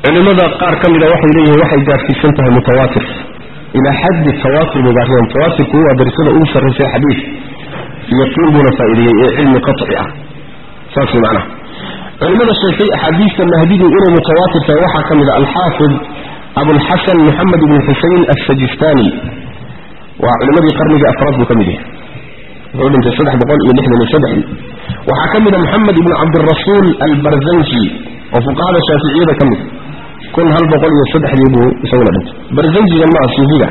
culimada qaar ka mida waxay leeyihiin waxay gaarsiisan tahay mutawaatir ilaa xaddi tawaatur bay gaarsiisan mutawaatirku waa darisada ugu sarraysay xadiid yaqiin buuna faa'iideeyey ee cilmi qaطci ah saas way macnaha culimada sheegtay axaadiista mahdidu inay mutawaatir tahay waxaa ka mida alxaafid abulxasan moxamed ibn xusein assajistani waa culimadii qarnigii afraad buu ka mid yahay wuxuu dhintay saddex boqol iyo lixdan iyo saddexdii waxaa ka mida moxamed ibnu cabdirasuul albarzanji oo fuqahada shaaficiyada ka mid kun hal boqol iyo saddexdii buu isaguna dhintay barzanjigan maaha suufiga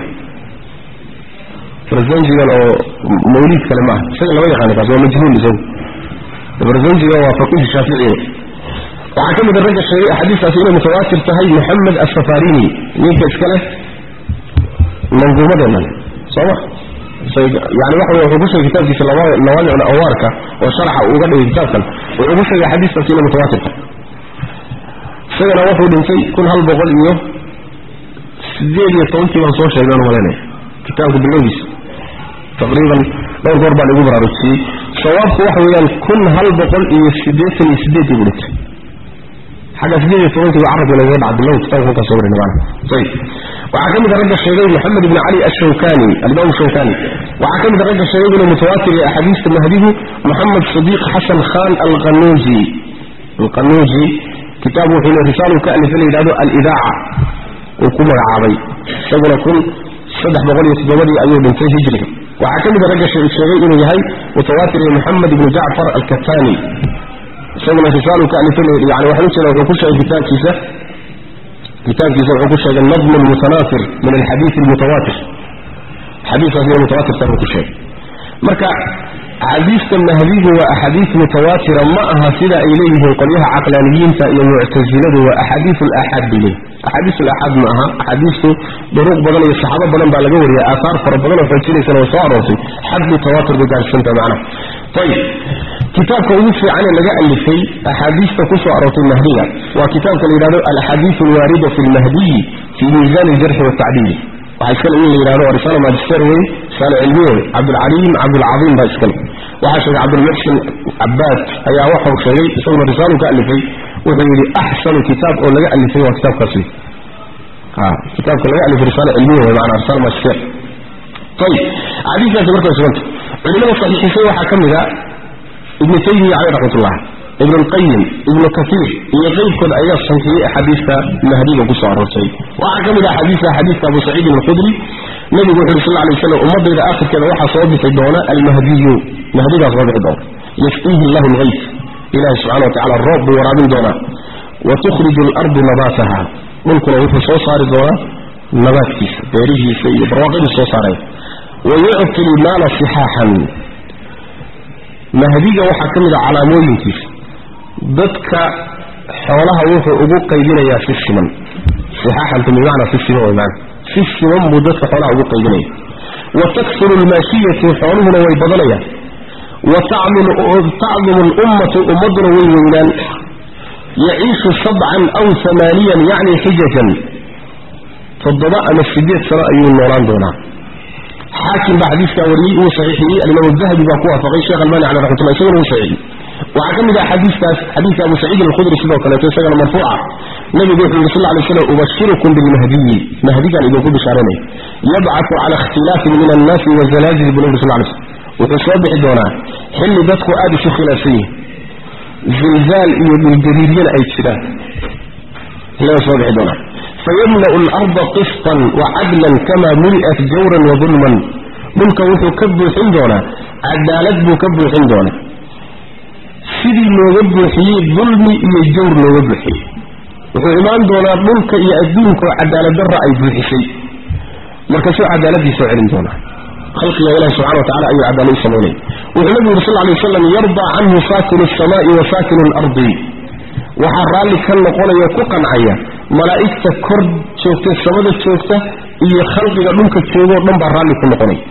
barzanjigan oo mawliid kale maaha isaga lama yaqaana kaas waa majhuul isagu barzanjiga waa faqiih shaaficiya waxaa ka mida ragga sheegay axaadiistaasi inay mutawaatir tahay moxamed asafarini ninka iska leh manduumadeennan sooma yani waxa wey wuxuu ku sheegay kitaabkiisa nawaamicul awaarka oo sharaxa uu uga dhigay kitaabkan wuxuu ku sheegay axaadiistaasi inay mutawaatir tahay isagana wuxuu dhintay kun hal boqol iyo sideed iyo tobankii baan soo sheegay aan malaynaya kitaabka bilowgiisa taqriiban dhowr goor baan igu baraarujiyey sawaabku waxa weeyaan kun hal boqol iyo siddeetan iyo sideedii buu dhintay xagga sideed iyo tobankii baa carabka lagaga dhaca bilow kitaabka halkaa soo warinay maana ayib waxaa ka mid a ragga sheegay moxamed ibn cali ashawkani alimaam shawkani waxaa ka mid a ragga sheegay inuu mutawaatir yahay axaadiista mahdigu moxamed sadiiq xasan khan alqanuuji alqanuuji kitaab wuxuu le risaalu ka alifa la yidhahdo alidaaca uu ku magacaabay isaguna kun saddex boqol iyo toddobadii ayuu dhintay hijriga waxaa ka mid a ragga sheegay inuu yahay mutawaatir iyo moxamed ibnu jacfar alkatani isaguna risaalu ka alifa yani waxaan u jeeda wuxuu ku sheegay kitaabkiisa kitaabkiisa wuxuu ku sheegay nadm lmutanaatir min alxadiid almutawaatir xadiiskaas inay mutawaatirta buu ku sheegay marka axaadiista mahdigu waa axaadiis mutawaatira ma aha sida ay leeyihiin qolyaha caqlaaniyiinta iyo muctasiladu waa axaadiis alaxaad bay leeyihin axaadiis alaxaad ma aha axaadiistu duruuq badan iyo saxaabo badan baa laga wariyay aaaar fara badan oo xoojinaysana way soo aroortay xad mutawaatir bay gaarsiisanta macnaha ayib kitaabka ugu fiican ee laga alifay axaadiista ku soo aroortay mahdiga waa kitaabka la yidhahdo alaxaadiis alwaarida fi lmahdiyi fii miisaan aljarxi waltacdiili waxaa iskale in la yidhahdo waa risaala magister wey risaala cilmiye wey cabdulcaliim cabdulcadiim baa iskale waxaa sheegay cabdulmuxsin cabaad ayaa waxau sheegay isaguna risaalu ka alifay wuxuu yidhi axsanu kitaab oo laga alifay waa kitaabkaas wey kitaabka laga alifay risaala cilmiye wey maanaa risaala magister ayib axaadiistaasi marka way suganta culimada saxiixisay waxaa ka mid a ibnu taymiya caleyh raxmatullah ibn lqayim ibnu kaiir iyo qeybkood ayaa saxiixiyey axaadiista mahdiga ku soo aroortay waxaa ka mid ah xadiista xadiiska abu saciidin alkhudri nebigu wuxu uhi sal lay waslam ummadayda aakhirkeeda waxaa soo bixi doona almahdiyu mahdigaa soo bixi doona yasqiihi llahu lgayf ilahi subxana wa tacala roob buu waraabin doonaa wa tukhriju alardu nabaataha dhulkuna wuxuu soo saari doonaa nabaadkiisa beerihiisa iyo barwaaqadii soo saaraya wa yucti lmaala sixaaxan mahdiga waxaa ka mid a calaamooyinkiisa dadka xoolaha wuxuu ugu qaybinayaa si siman sixaaxantu bimacnaa si siman way maana si siman buu dadka xoolaha ugu qaybinaya wa taksuru lmaashiyatu xooluhuna way badanayaan wa tacdumu lummatu ummadduna way weynaan yaciishu sabcan aw amaaniyan yacni xijajan toddoba ama sideed sano ayuu noolaan doonaa xaakim baa xadiiskaa wariyey uu saxiixiyey alimaam dahabi baa ku waafaqay sheekh albani caleh raxmatullah isaguna uu saxiixiyey waxaa ka mid ah xadiiskaas xadiiska abu saciid alkhudri sidoo kaleeto isagana marfuuca nabigu wuxuu yidhi sal lla lay slam ubashirukum bilmahdiyi mahdigaan idinku bishaaranaya yabcatu cala ikhtilaafin min annaasi wazalaazil buu nabi sal lay slm wuxuu soo bixi doonaa xilli dadku aada isu khilaafsan yihin zilzaal iyo dhulgariiryana ay jiraan xilligaa soo bixi doonaa fayamla'u alarda qistan wa cadlan kama muli'at jawran wa dulman dhulka wuxuu ka buuxin doonaa cadaalad buu ka buuxin doonaa sidii looga buuxiyey dulmi iyo jawr looga buuxiyey wuxuu imaan doonaa dhulka iyo adduunkaoo cadaalad darra ay buuxisay markaasuu cadaaladii soo celin doonaa khalqiga ilahi subxana wa tacala ayuu cadaalad u samaynaya wuxuu nabigu yuri sal lla lay waslam yardaa canhu saakinu alsamaai wa saakinu alardi waxaa raalli ka noqonaya ku qancaya malaa'igta kor joogta samada joogta iyo khalqiga dhulka joogoo dhan baa raalli ku noqonaya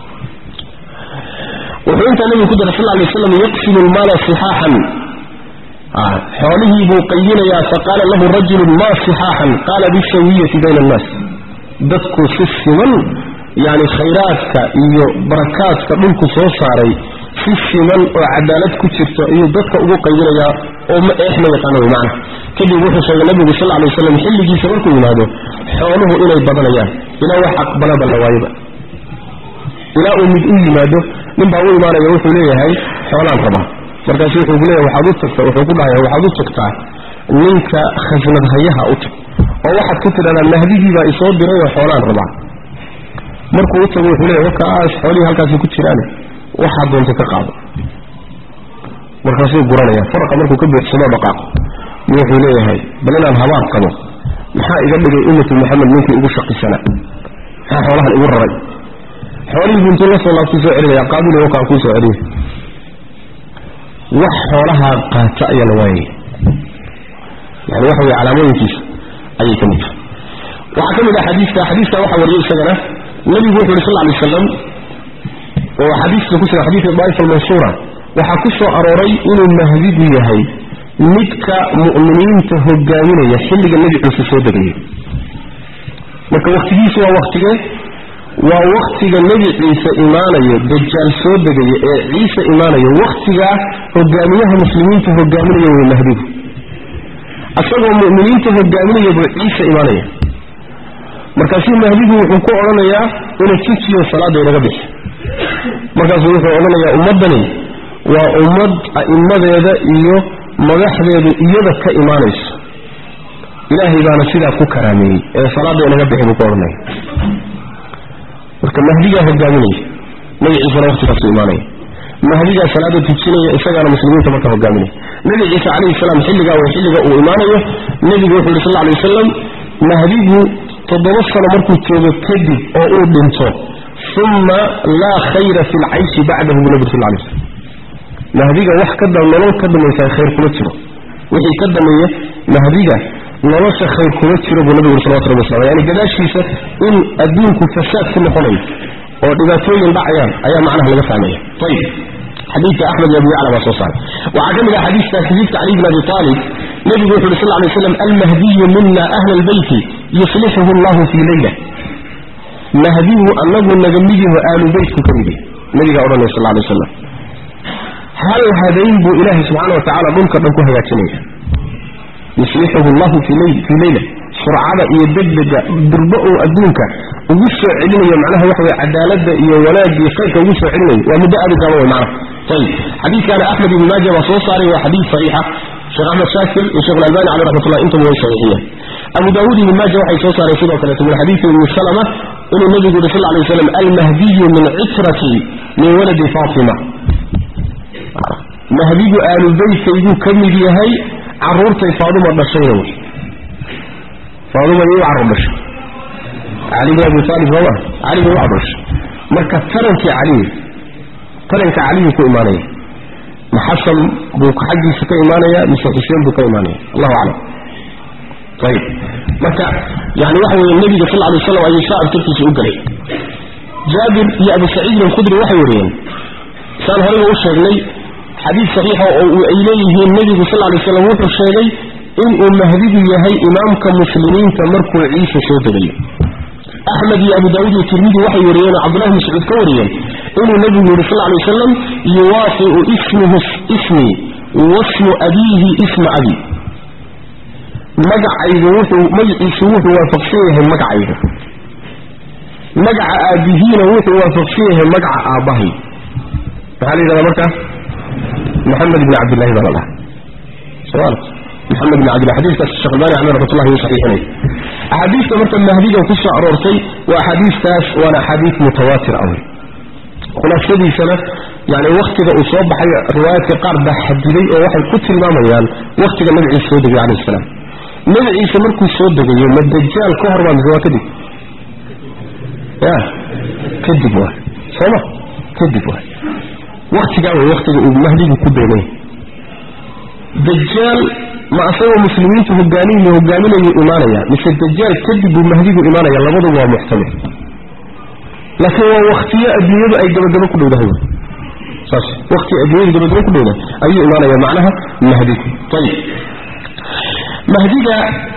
wuxuu intaa nabigu ku daray sal lla lay waslam yaqsimu lmaala sixaaxan xoolihii buu qaybinayaa faqaala lahu rajulun ma sixaaxan qaala bisawiyati bayna annaas dadku si siman yani khayraadka iyo barakaadka dhulku soo saaray si siman oo cadaalad ku jirto ayuu dadka ugu qaybinayaa oo ma eex ma yaqaano wey macna kadib wuxuu sheegay nabigu sal alay waslam xilligiisa markuu yimaado xooluhu inay badanayaan ilaa wax aqbalaba la waayaba ilaa uu mid u yimaado nin baa u imaanaya wuxuu leeyahay xoolaan rabaa markaasu wuxuu leeyahay waxaad u tagta wuxuu ku dhahaya waxaad u tagtaa ninka khasnad hayaha u tag oo waxaad ku tidhahdaa mahdigiibaa isoo diray oo xoolaan rabaa markuu u tago wuxuu leeyahay wakaas xoolihii halkaasi ku jiraan waxaa doonta ka qaado markaasuu guranaya faraqa markuu ka buuxsamo dhaqaaqo wuxuu leeyahay bal inaan habaar qabo maxaa iga dhigay ummatu maxamed ninkii ugu shaqisanaa maxaa xoolahan igu raray xoolihii buu intuu la soo laabtuu soo celinaya qaabile wakaan kuu soo celiya wax xoolahaa qaata ayaa la waayaya yani waxa weye calaamooyinkiisa ayay ka mid tahay waxaa ka mid ah xadiiska xadiiska waxaa wariyay isagana nabigu wuxu uhi sal ly waslam oo xadiiska ku jira xadiidka daa'ifa almansuura waxaa ku soo arooray inuu mahdigu yahay midka mu'miniinta hogaaminaya xilliga nebi ciise soo degayay marka wakhtigiisu waa wakhtigee waa wakhtiga nebi ciise imaanayo dajaal soo degaya ee ciise imaanayo wakhtigaa hogaamiyaha muslimiinta hogaaminaya wey mahdigu isagoo mu'miniinta hogaaminaya buu ciise imaanaya markaasuu mahdigu wuxuu ku odhanayaa ina tujiyo salaada inaga bixi markaasuu wuxuu odhanayaa ummaddani waa ummad a'immadeeda iyo madaxdeedu iyada ka imaanayso ilaahay baana sidaa ku karaameeyey ee salaada inaga bixi buu ku odhanaya marka mahdigaa hogaaminaya nebi ciisena waqtigaasu imaanaya mahdigaa salaada tujinaya isagaana muslimiinta marka hogaaminaya nebi ciise calayhi salaam xilligaa way xilliga uu imaanayo nebigu wuxuu yidhi sal lla alay wasalam mahdigu toddoba sano markuu joogo kadib oo uu dhinto uma laa khayra fi lcayshi bacdahu buu nabig sal lay slam mahdiga wax ka nolol ka dambaysaa khayr kuma jiro wixii ka dameeya mahdiga nolosha khayr kuma jiro buu nabigu salawatu rabbi wasalam yani gadaashiisa in adduunku fasaad ku noqonayo oo dhibaatooyin dhacayaan ayaa macnaha laga fahmaya ayib xadiidka axmed iyo abu yacla baa soo saaray waxaa ka mid ah xadiiska xadiidka cali bn abi aalib nebigu wuxu uhi sal lay slam almahdiyu mina ahla albeyti yuslixuhu allahu fii leyla mahdigu anagu naga mid yaho aalu beytku ka mid yahay nabigaa odhanaya sal lay wasalam hal hadayn buu ilaahay subxaana wa tacala dhulka dhan ku hagaajinaya yuslixuhu llahu fii leyla surcada iyo degdega durbo uu adduunka ugu soo celinayo macnaha waxa weye cadaaladda iyo wanaagii khayrka ugu soo celinayo waa muddo aad u gaaban wey macnaha ayib xadiidkaana axmed ibn maaja baa soo saaray waa xadiid saxiixa sheekh axmed shaakir iyo shekh alalbani caleyh raxmatullah intuba way saxiixiyeen abu daawuud ibn maaja waxay soo saareen sidoo kaleeto min xadiidi ibni salama inuu nabigu yuri sal lay waslam almahdiyu min citrati min waladi fatima mahdigu aalubeytkayduu ka mid yahay caruurtay faaduma dhashayna wey faaduma iyu carruur dhashay cali bin abi taalib sooma cali bin carruur dhashay marka tarankii caliy taranka caliyuu ku imaanaya ma xasan buu xaggiisa ka imaanaya mise xuseen buu ka imaanaya allahu aclam ayib marka yani waxa weeye nebiga sal alay waslam ayuu saa abtirkiisa u galay jaabir iyo abu saciidin alkhudri waxay wariyeen saan horeyba u sheegnay xadiid saxiixa oo ay leeyihiin nebigu sal lay slam wuxuu sheegay inuu mahdigu yahay imaamka muslimiinta markuu ciise soo degayo axmed iyo abu daawuud iyo tirmidi waxay wariyeen oo cabdullahi bn mascuud ka wariyeen inuu nebigu yihi sal lay wasalam yuwaafiu ismuhu ismii wasmu abiihi isma abi magacaygu wuxuu magaciisu wuxuu waafaqsan yahay magacayga magaca aabihiina wuxuu waafaqsan yahay magaca aabbahay maxaa la yidhahdaa markaa maxamed ibn cabdillahi baa la dhaha somal maxamed ibn cabdillah xadiiskaas sheekh albani caleyh raxmatullahi wuu saxiixinay axaadiista marka mahdiga ku soo aroortay waa axaadiistaas waana axaadiis mutawaatir ah wey khulaasadiisana yani wakhtiga uu soo baxay riwaayaadka qaar baa xadiday oo waxay ku tilmaamayaan wakhtiga nabi ciise soo degay calayh salaam nabi ciise markuu soo degayo ma dajaal ka hor baa mise waa kadib ya kadib waa sooma kadib waa waktigaa way waktiga uu mahdigu ku beegay dajaal ma asagoo muslimiintu hogaaniy hogaaminayu imaanaya mise dajaal kadib buu mahdigu imaanaya labaduba waa muxtamil laakiin waa waktiyo adduunyadu ay gabagabo ku dhowdahay saas wakti adduunyadu gabagabo ku dhowdahay ayuu imaanaya macnaha mahdigu ayib mahdiga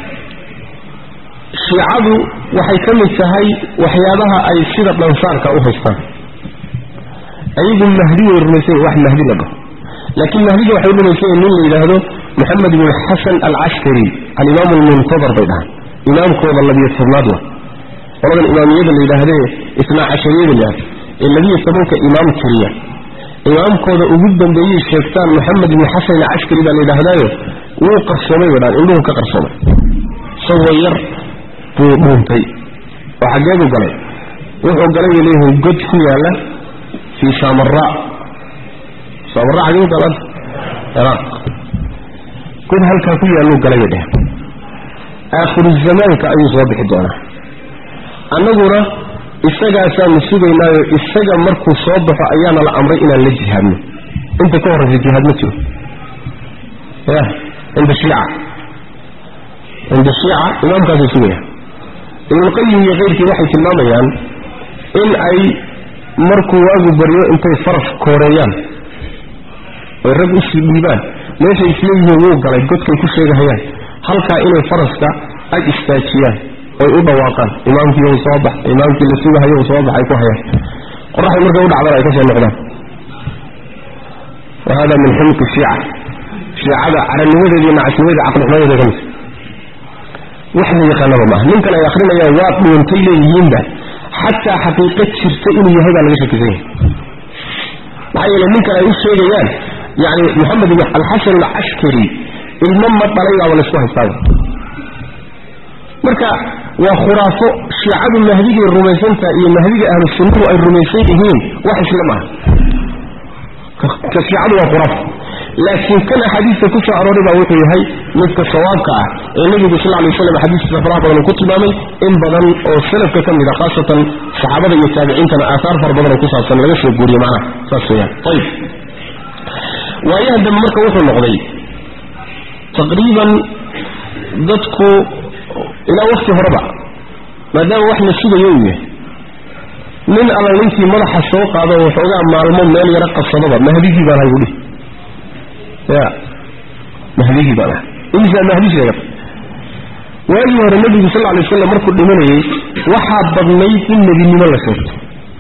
shiicadu waxay ka mid tahay waxyaabaha ay sida dhansaarka u haystaan ayagu mahdi way rumaysan wax mahdi la dhaho laakiin mahdiga waxay rumaysan nin la yidhaahdo moxamed ibn xasan alcaskari alimaam almuntadar bay dhahaan imaamkooda labiyo tobnaad wa qoladan imaamiyada la yidhaahdee isnaa cashariyada la yidhahdo ee labiyo tobanka imaam tiriya imaamkooda ugu dambeeyey sheegtaan moxamed ibn xasan alcaskari baa la yidhaahdaayo wuu qarsoomay bay dhahaan indhuhu ka qarsoomay isagoo yar buu dhuuntay oo xaggeedu galay wuxuu galay bay leeyihiin god ku yaalla fii saamara saamara xagee u galan ciraaq god halkaa ku yaalluu galay bay dheheen aakhiru zamaanka ayuu soo bixi doonaa annaguna isagaasaanu sugaynaayo isaga markuu soo baxo ayaana la amray inaan la jihaadno inta ka horraysa jihaad ma jiro ya cinda shiica cinda shiica imaamkaasay sugaya ibnulqayim iyo keyrkii waxay tilmaamayaan in ay markuu waagu baryo intay faras kooreeyaan oy rag usii dhiibaan meeshay isleeyihiin wuu galay godkay ku sheegahayaan halkaa inay faraska ag istaajiyaan oy u dhawaaqaan imaamkii u soo bax imaamkii la sugahayo u soo bax ay ku hayaan qoraxay markay u dhacdana ay ka soo noqdaan wa hada min xumqi shiica shiicada caranimadeeda iyo nacasnimadeeda caqlixumadeeda ka mid wax la yaqaanaba maaha ninkan ay akrinayaan waa dhuuntay leeyihiinba xataa xaqiiqo jirta inuu yahay baa laga shakisan yahay maxaa yeele ninkan ay u sheegayaan yani moxamed ibn alxasan alcaskari ilmo ma dhalay baaba laysku haystaaba marka waa khuraafo shiicadu mahdigay rumaysantaha iyo mahdiga ahlu sunnuhu ay rumaysan yihiin wax isla maaha ka shiicadu waa khuraafo laakiin kan axaadiista ku soo arooray baa wuxuu yahay midka sawaabka ah ee nebigu sal lay waslam xadiiskiisa faraha badan uu ku tilmaamay in badan oo salafka ka mid a khaasatan saxaabada iyo taabiciintana aaaar fara badan oo ku saabsan laga soo guuriye macnaha saas weyaan ayib waayaha dambe marka wuxuu noqday taqriiban dadku ilaa wakti horeba maadaama wax la sugayo uu yahay nin alla ninkii madaxa soo qaado waxoogaa maalmo meel yaro qabsadaba mahdigii baan hay udhihi ya mahdigii baan ahay imisaa mahdi sheegata waagii hore nebigu sal lla lay waslam markuu dhimanayey waxaa badnayd in nebinimo la sheegto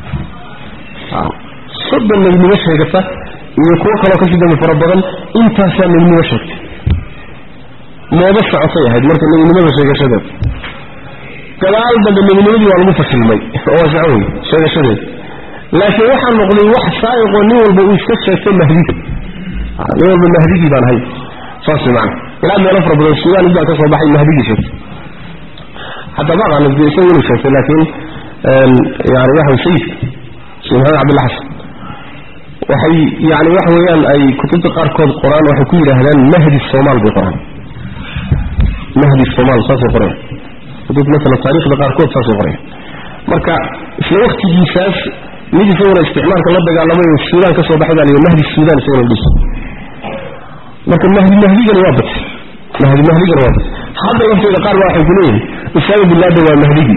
soddon nebinimo sheegata iyo kuwo kaloo kasii dambe fara badan intaasaa nebinimo sheegtay moodo socotay ahayd marka nebinimada sheegashadeed gadaal dambe nebinimadii waa lagu fashilmay oo saco wey sheegashadeed laakiin waxaa noqday wax saa'iqoo nin walba uu iska sheegtay mahdiga nin walba mahdigii baan ahay saas wey macana ilaa meelo fara badan suudaan ibaa ka soo baxay mahdigii sheegtay xataa ma aqaana de isagu inuu sheegtay laakiin yani waxa sayidka sheekh maxamed cabdilla xasan waxay yani waxa weeyaan ay kutubta qaarkood qoraan waxay ku yidhaahdaan mahdi somaal bay qoraan mahdi somaal saasay qoraya kutub maala taarikhda qaarkood saasay qoraya marka isla waktigiisaas mid isaguna isticmaalka la dagaalamay oo suudaan ka soo baxay baa la mahdi suudaan isaguna dhis marka mahdi mahdigana waa batay mahdi mahdigana waa batay hadda lafteeda qaar baa waxay ku leeyihin usaama bin laden waa mahdigii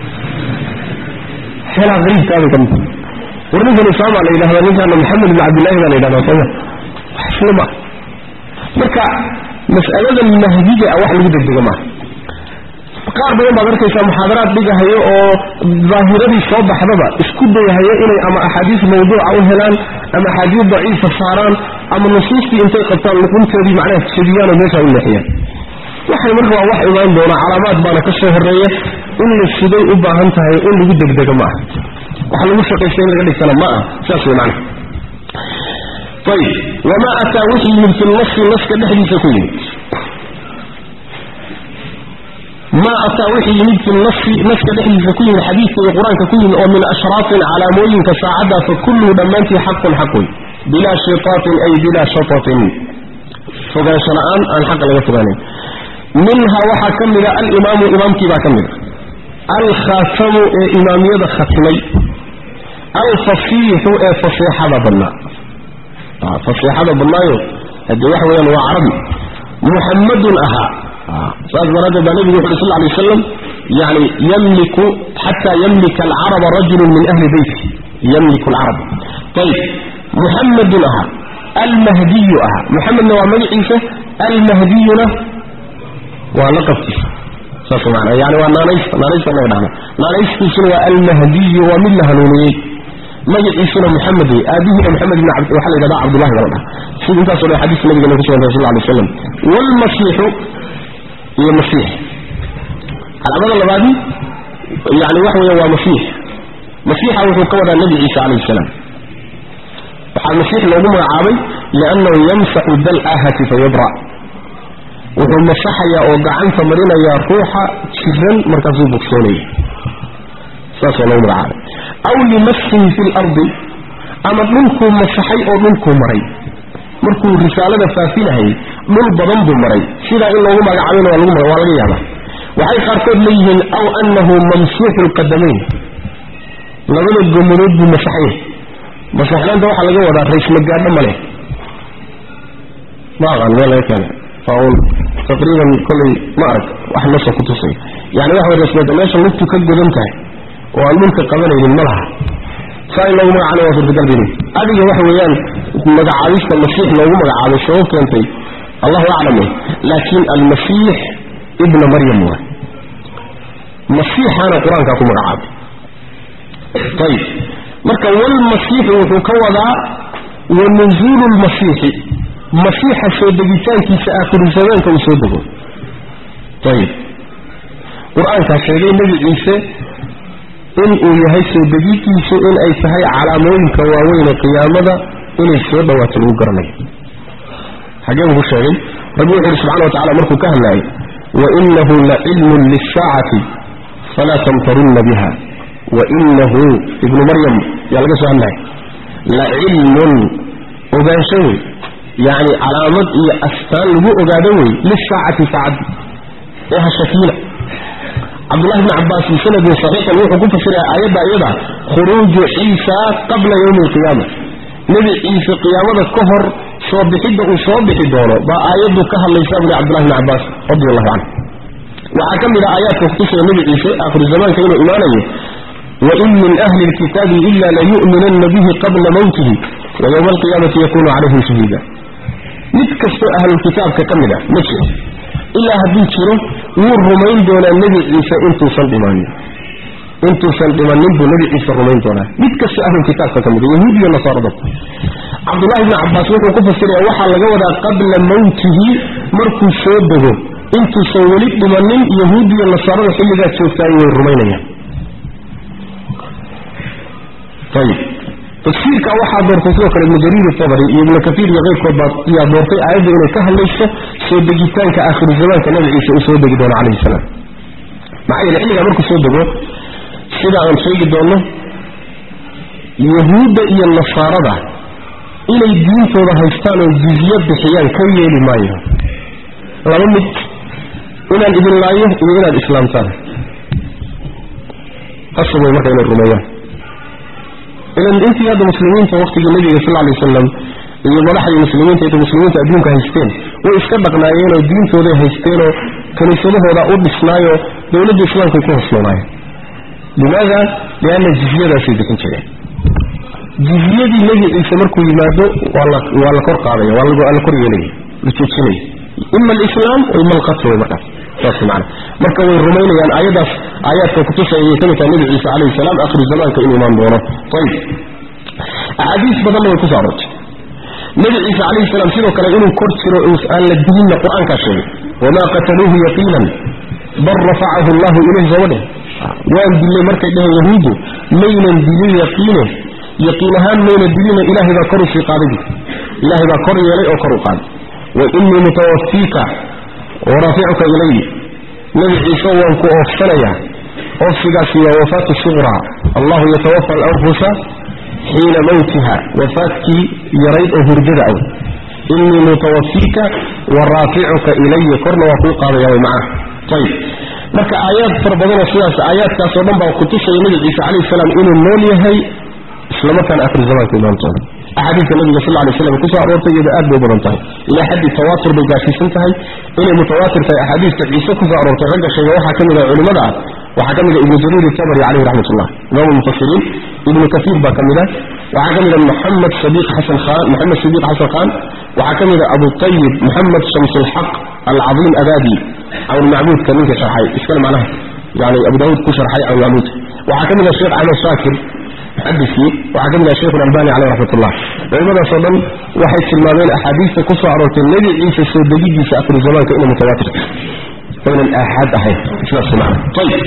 xeelaa qariibkaabay ka mid war ninkan usaama la yidhahda ninkaana maxamed ibn cabdillahi baa la yidhahda sooma wax isla maa marka mas'aladan mahdiga ah wax lagu degdega maaha qaar badan baad arkaysaa muxaadaraad dhigahayo oo daahiradii soo baxdaba isku dayahayo inay ama axaadiis mawduuca u helaan ama axaadiis daciifa saaraan ama nusuustii intay qabtaan luqunteedii macnaha jebiyaan oo meesha u leexiyaan waxay marka waa wax imaan doona calaamaad baana ka soo horeeya in la siday u baahan tahay in lagu degdego ma aha waxa lagu shaqaysta in laga dhigtana ma ah saas wey macnaha ayib wamaa ataa wixii yimid fi nasi naska dhexdiisa ku yimid maa ataa wixii yimid fi nasi naska dhexdiisa ku yimid xadiidka iyo qur-aanka ku yimid oo min ashraatin calaamooyinka saacadda fa kulluhu dhammaantii xaqun xaq wey bilaa shitaatin ay bilaa shatatin fogaansho la-aan aan xaqa laga fogaanayn minhaa waxaa ka mida alimaamu imaamkiibaa ka mida alkhaatamu ee imaamiyada khatmay alfasiixu ee faseexada badnaa faseexada badnaayo haddee waxa weyaan waa carabi muxammadun ahaa saas daraaddeed baa nebigu wuxu uri sal lla alay wasalam yani yamliku xataa yamlika alcaraba rajulun min ahli beyti yamliku alcarab ayib muxammadun ahaa almahdiyu ahaa muxamedna waa magaciisa almahdiyuna waa laqabkiisa saas maana yani waa naanaysta naanaysta naga dhahna naanaystiisuna waa almahdiyu waa mid la hanuuniyey magaciisuna maxamed wey aabihiina maxamed ibn cabd waxaa la yidhahdaa cabdullahi bala dhaha sida intaasoo dhan xadiiska nabigana ku sugantay sal lla alay waslam waalmasiixu iyo masiix calaamada labaadi yani waxa weya waa masiix masiixa wuxuu ka wadaa nebi ciisa calayhi salaam waxaa masiix loogu magacaabay liannahu yamsaxu dal'ahati fayabra wuxuu masaxayaa oo gacanta marinayaa ruuxa jiran markaasuu bogsoonaya saasoo loogu magacaabay aw limassihi fi lardi ama dhulkuu masaxay oo dhulkuu maray markuu risaalada faafinahayay dhul badan buu maray sidaa in loogu magacaabayna waa laga yaabaa waxay qaarkood leeyihiin aw annahu mamsuuxu lqadamayn labada gomadood buu masaxay masaxnaanta waxaa laga wadaa raysla gaadho ma leh ma aqaan meel laga keena waa uun taqriiban kollay ma arag wax nasoo ku tusay yani waxa way raysla meesha lugtu ka godan tahay oo aan dhulka qabanaynin ma laha saa in loogu magacaabay waa suurtagal bini adiga waxa weeyaan magacaabista masiix loogu magacaabay sabab keentay allahu aclam laakiin almasiix ibna maryam waay masiixaana qur-aankaa ku magacaabay ayib marka walmasiixu wuxuu ka wadaa wa nuzuulu lmasiixi masiixa soo degitaankiisa aakhiru zamaanka uu soo dego ayib qur-aankaa sheegay nebi ciise in uu yahay soo degidiisu in ay tahay calaamooyinka waaweyne qiyaamada inay soo dhawaato lagu garanayo xagee buu ku sheegay rabbi wuxu uhi subxana wa tacala markuu ka hadlaayay wainahu lacilmun lisaacati falaa tamtarunna biha wainahu ibnu maryam yaa laga soo hadlaya lacilmun ogaansho wey yacni calaamad iyo astaan lagu ogaado wey lisaacati saacaddi ee hashakiina cabdullahi bni cabbaas bisanadin saxiixan wuxuu ku fasiraya aayadda iyada khuruuju ciisa qabla yowmi alqiyaama nebi ciise qiyaamada ka hor soo bixidda uu soo bixi doono baa aayaddu ka hadlaysa buli cabdullahi bni cabbaas radi allahu canhu waxaa ka mid ah aayaadka kutusaya nebi ciise aakhiru zamaanka inuu imaanayo wain min ahli lkitaabi ila layu'minanna bihi qabla mawtihi wa yowma alqiyaamati yakunu calayhim shahiida mid kastoo ahlulkitaabka ka mid ah ma jiro ilaa hadduu jiro wuu rumayn doonaa nebi ciise intuusan dhimanin intuusan dhimanin buu nebi ciise rumayn doonaa mid kastoo ahlulkitaabka ka mid yahuud iyo nasaarada cabdullahi bni cabbaas wuxuu ku fasiraya waxaa laga wadaa qabla mawtihi markuu soo dego intuusan weli dhimanin yahuud iyo nasaarada xilligaa joogtaay way rumaynayaan ayib tafsiirka waxaa doortay sidoo kale ibnu jariir tabari iyo ibnu kaiir iyo keyrkood baa yaa doortay aayadda inay ka hadlayso soo degitaanka aakhiru zamaanka nabi ciise uu soo degi doono calayhi salaam maxaa yeele xilligaa markuu soo dego sida aan sheegi doono yahuudda iyo nasaarada inay diintooda haystaan oo jizye bixiyaan ka yeeli maayo laba mid inaan idin laayo iyo inaad islaamtaan qasab way marka inay rumeeyaan ilan intii hadda muslimiinta waqtigii nabiga sal alay wasalam iyo madaxdii muslimiinta inta muslimiinta adduunka haysteen way iska dhaqnaayeenoo diintooday haysteenoo kaniisadahooda u dhisnaayo dowladda islaamkay ku hosloonaayeen limaada lianna jizyadaasay bixin jireen jizyadii nebi ciise markuu yimaado waa la kor qaadaya waa la kor yeelaya la joojinaya ima alislaam wa ima alqatl way markaas saas maana marka way rumaynayaan aayadaas aayaadka kutusaya ayay ka mid tahay nebi ciise calayhi salaam akhiru zamaanka inuu imaan doono ayib axaadiis badanna way kusoo aroortay nebi ciise calayhi salaam sidoo kale inuu kor jiro aan la dilinna qur-aankaa sheegay wamaa qataluuhu yaqiinan bal rafacahu allahu ilayh sooma dheh waan dillay markay dheheen yahuuddu maynan dilin yaqiine yaqiin ahaan mayna dilina ilaahay baa kor u sii qaaday ilaahay baa kor yeelay oo kor u qaaday wa innii mutawafiika waraaficuka ilayi nebi ciise waan ku oofsanayaa oofsigaasi waa wafaatu suqraa allahu yatawafa alanfusa xiina mawtiha wafaadkii yarayd oo hurdada aw innii mutawafiika wa raaficuka ilaya korna waa kuu qaadaya way macnaha ayib marka aayaad fara badanoo sidaas aayaadkaasoo dhan baa kutusaya nebi ciise calayhi salaam inuu nool yahay islamarkaana akhir zamaanka imaan doono axaadiista nabiga sal lay slam kusoo aroortay iyada aad bay u badan tahay ilaa xaddi tawaatur bay gaarsiisan tahay inay mutawaatir tahay axaadiista ciise kusoo aroortay ragga sheega waxaa ka mid ah culimmada ah waxaa ka mid a ibnu jariir itabari caleyhi raxmat ullah imaam lmufasiriin ibnu kaiir baa ka mid a waxaa ka mid a maxamed sadiiq xasan khan maxamed sadiiq xasan khan waxaa ka mid a abu tayib maxamed shamsulxaq alcadiim abadi cawnulmacbuudka ninka sharxay iskale macnaha yani abu daawuud ku sharxay cawnulmacbuudka waxaa ka mid a sheekh axmed shaakir xadiskii waxaa ka mid ah sheikhu albani caleyh raxmatullah culimadaasoo dhan waxay tilmaameen axaadiista ku soo aroortay nebi ciise soo degidiisa akhiru zamaanka inay mutawaatirta oynan aaxaad ahayn sidaas macna ayib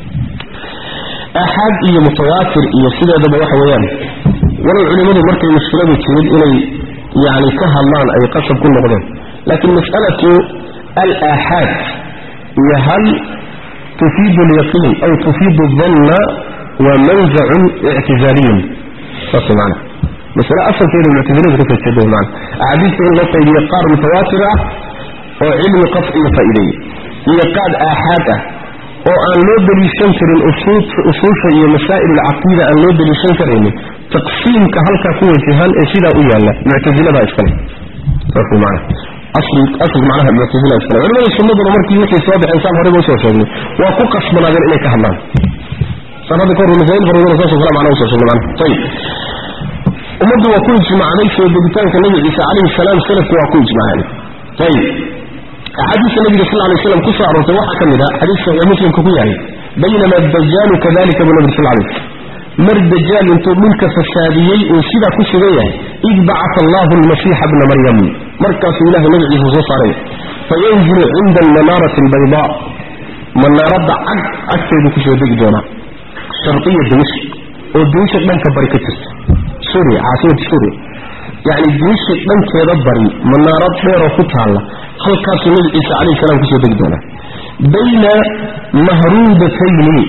aaxaad iyo mutawaatir iyo sideedaba waxa weeyaan walow culimmadu markay mushkiladu timid inay yani ka hadlaan ay qasab ku noqdeen laakiin mas'alatu alaaxaad iyo hal tufiidu alyaqiin aw tufiidu danna waa manzacun ictizaaliyun saas maana masale asalkeeda muctaziladu kasoo jeeda wey maana axaadiista in loo qaybiyo qaar mutawaatir ah oo cilmi qafciga faa'iideeya iyo qaad aaxaad ah oo aan loo deliishan karin usuusha iyo masaa'il alcaqiida aan loo deliishan karaynin taqsiimka halkaa ku wajahan ee sidaa u yaalla muctaziladaa iskale saas wey maana asl macnaha muctazila iskale culimada sunnaduna markii wixii soo baxeen saan horeyba usoo sheegnay waa ku qasbanaadeen inay ka hadlaan saan hadda kahor masaa'il fara badan saasoo kale macnaha usoo sheegnay macnaha ayib ummaddu waa ku ijmacday soo degitaanka nebi ciise calayhi salaam salafku waa ku ijmaceen ayib axaadiista nabiga sal lay slam ku soo aroortay waxaa ka mid a xadiis saxiix muslimka ku yahay baynama dajaalu kadalika buu nabi sal lay mar dajaal intuu dhulka fasaadiyey uu sidaa ku sugan yahay id bacata allahu almasiixa bna maryam markaasuu ilahay nabi ciise soo saaray fayanzilu cinda almanaarati albaydaa manaaradda cag agteedu kusoo degi doonaa sharqiya dimishk oo dimishk dhanka bari ka jirta suuriya caasimada suuriya yacni dimishk dhankeeda bari manaarad dheeroo ku taalla halkaasuu nabi ciise calayhi salaam kusoo degi doonaa bayna mahruudatayni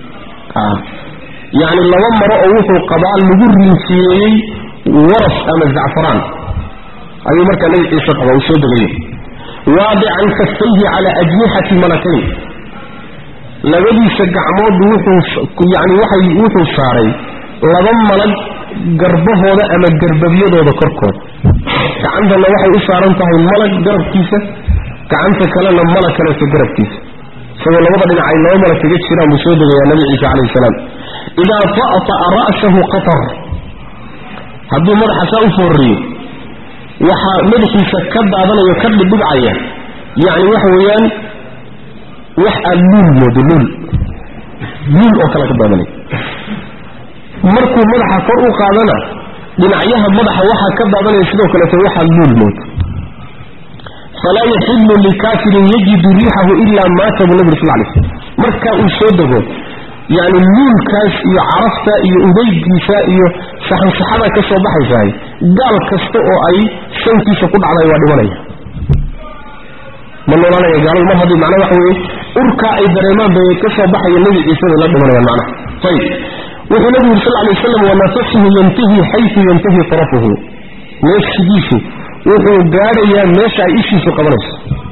yacni laba maro oo wuxuu qabaa lagu rinsiyeeyey waras ama zacfaraan ayuu markaa nabi ciise qabaa uu soo degayay waadican kaftayhi calaa ajnixati malakayn labadiisa gacmood wuxuu yani waxay wuxuu saaray laba malag garbahooda ama garbabyadooda korkooda gacantana waxay u saaran tahay malag garabkiisa gacanta kalena malag kaleeto garabkiisa isagoo labada dhinac ay laba malag kaga jiraan buu soo degayaa nabi ciise calayhi salaam idaa ta'ta'a ra'sahu qatar hadduu madaxa saa u foorriyo waxaa madaxiisa ka daadanayo ka dhibdhibcaya yacni waxa weeyaan wax aad luul moodo luul luul oo kale ka daadanaya markuu madaxa kor u qaadana dhinacyaha madaxa waxaa ka daadanaya sidoo kaleeto waxaa luul moodo falaa yaxilu likaafirin yajidu riixahu ilaa maata buu nabi sal lay slm markaa uu soo dego yani luulkaas iyo carafta iyo udaygiisa iyo saxansaxada ka soo baxaysahay gaal kasta oo ay sankiisa ku dhacday waa dhimanaya ma noolaanaya gaaladu mar haddii macnaa waxa weeye urkaa ay dareemaan bay ka soo baxaya nebi ciise bay la dhimanayaan macnaha ayib wuxuu nabigu yuri sal lay waslam wanafasuhu yantahi xaysu yantahi tarafuhu neefsigiisu wuxuu gaadhayaa meesha ay ishiisu qabanayso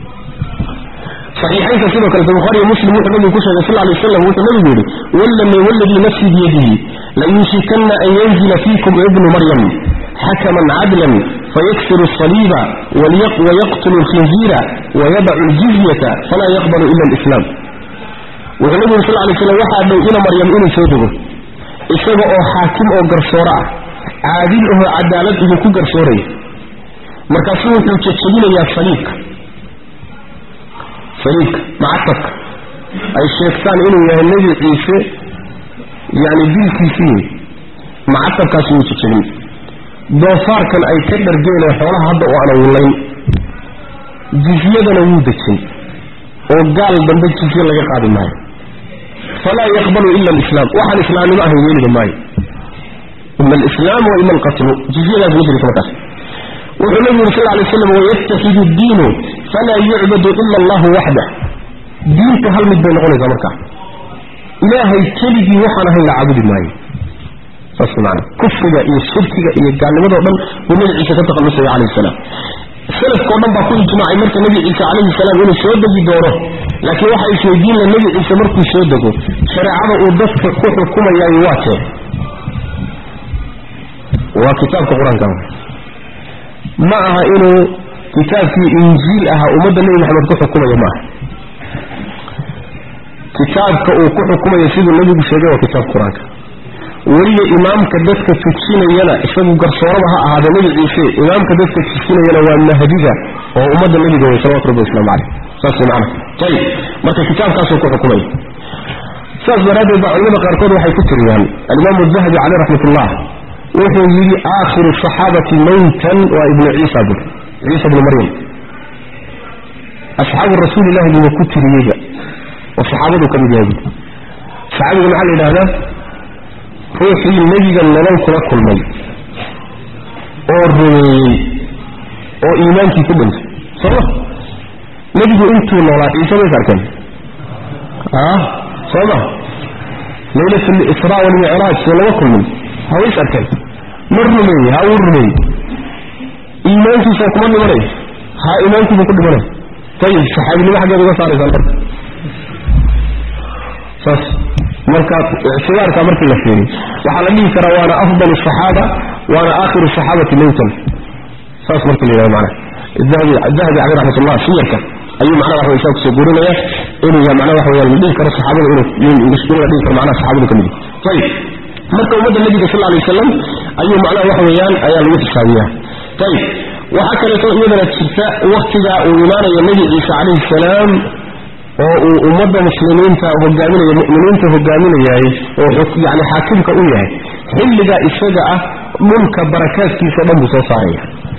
صحيحين كده كان البخاري ومسلم وحده النبي كشه صلى الله عليه وسلم وحده النبي يقول والذي والذي نفسي بيده ليوشكن أن ينزل فيكم ابن مريم حكما عدلا فيكسر الصليب ويقتل الخنزير ويدع الجزية فلا يقبل إلا الإسلام والنبي صلى الله عليه وسلم وحد إلى مريم إلى سيده إسبع أو حاكم أو قرصورة عادل أو عدالة إذا كو قرصوري مركزون تتشبين يا صليب فريق معتق أي الشيطان إنه يا النبي عيسى يعني بالكيسين معتق كاسو تشلين دوفار كان أي كدر جينا حولها هذا وأنا ولين جزية نمودتين وقال بندق جزية لك قادم معي فلا يقبل إلا الإسلام وحا الإسلام ما هو وين معي إما الإسلام وإما القتل جزية لا تدري كما وحنبي صلى الله عليه وسلم ويتخذ الدين فلا يعبد إلا الله وحده دينك هل مد بين غنى زمرك إلهي كلبي وحنا هل عبد الماي فصل معنا كفر إيه الشرك إيه قال لماذا أبن ومن عيسى تتقى المسيح عليه السلام السلف قولنا بقول جماعي مركة النبي عيسى عليه السلام إنه شهد دي دوره لكن واحد يشهدين للنبي عيسى مركة شهد دي شرعه ودفك كفر كما يواته وكتاب القرآن كمان معها إنه كتاب في إنجيل أها أمد النبي محمد كحكم يا معه كتاب كحكم يسيد النبي بشيء وكتاب قرآن ولي إمام كدفك تتشين يلا إسمه قرصورها هذا نبي عيسى إمام كدفك تتشين يلا والنهديدة وأمد النبي صلى الله عليه وسلم عليه صلى معنا طيب مركز كتاب كاسو كحكم saas daraaddeed baa culimada qaarkood waxay ku tiriyaan alimaamu dahabi caleyh raxmatullah wuxuu yidhi aakhiru saxaabati mawtan waa ibnu ciisa bur ciisa bnu maryam asxaabu rasuulillahi buuba ku tiriyeyba oo saxaabadu ka mid yahay bu saxaabiga maxaa la yidhahdaa ruuxii nebiga nolol kula kulmay oo rumeeyey oo iimaankii ku dhintay sooma nebigu intuu noolaa ciise mays arkeen soo ma laylat lisraa walmicraaj soo lama kulmin haways arkeen ma rumeeye ha uu rumeeyey iimaankiisa kuma dhimanay ha iimaankiibu ku dhimanay ayib saxaabinimo xaggeed uga saaraysaan marka saas marka ictibaarka markii la fiiriyo waxaa la dhihi karaa waana afdal asaxaaba waana aakhiru saxaabati mawtan saas markii la yidhahdo macnaha dahabi caleyh raxmatullah siyarka ayuu macnaha waxa isaa kusoo guurinaya inuu yahay macnaha waxa weeyaan la dhihi karo saxaabada inuu in la dhihi karo macnaha saxaabadu ka mid yahay ayib marka ummadda nebiga sal alay wasalam ayuu macnaha waxa weeyaan ayaa lagu xisaabiyaa ayib waxaa kaleeto iyadana jirta waktiga uu imaanayo nebi ciise calayhi salaam oo uu ummadda muslimiinta hogaaminaya mu'miniinta hogaaminayaay oo yani xaakimka u yahay xilliga isaga ah dhulka barakaadkiisa o dhan buu soo saaraya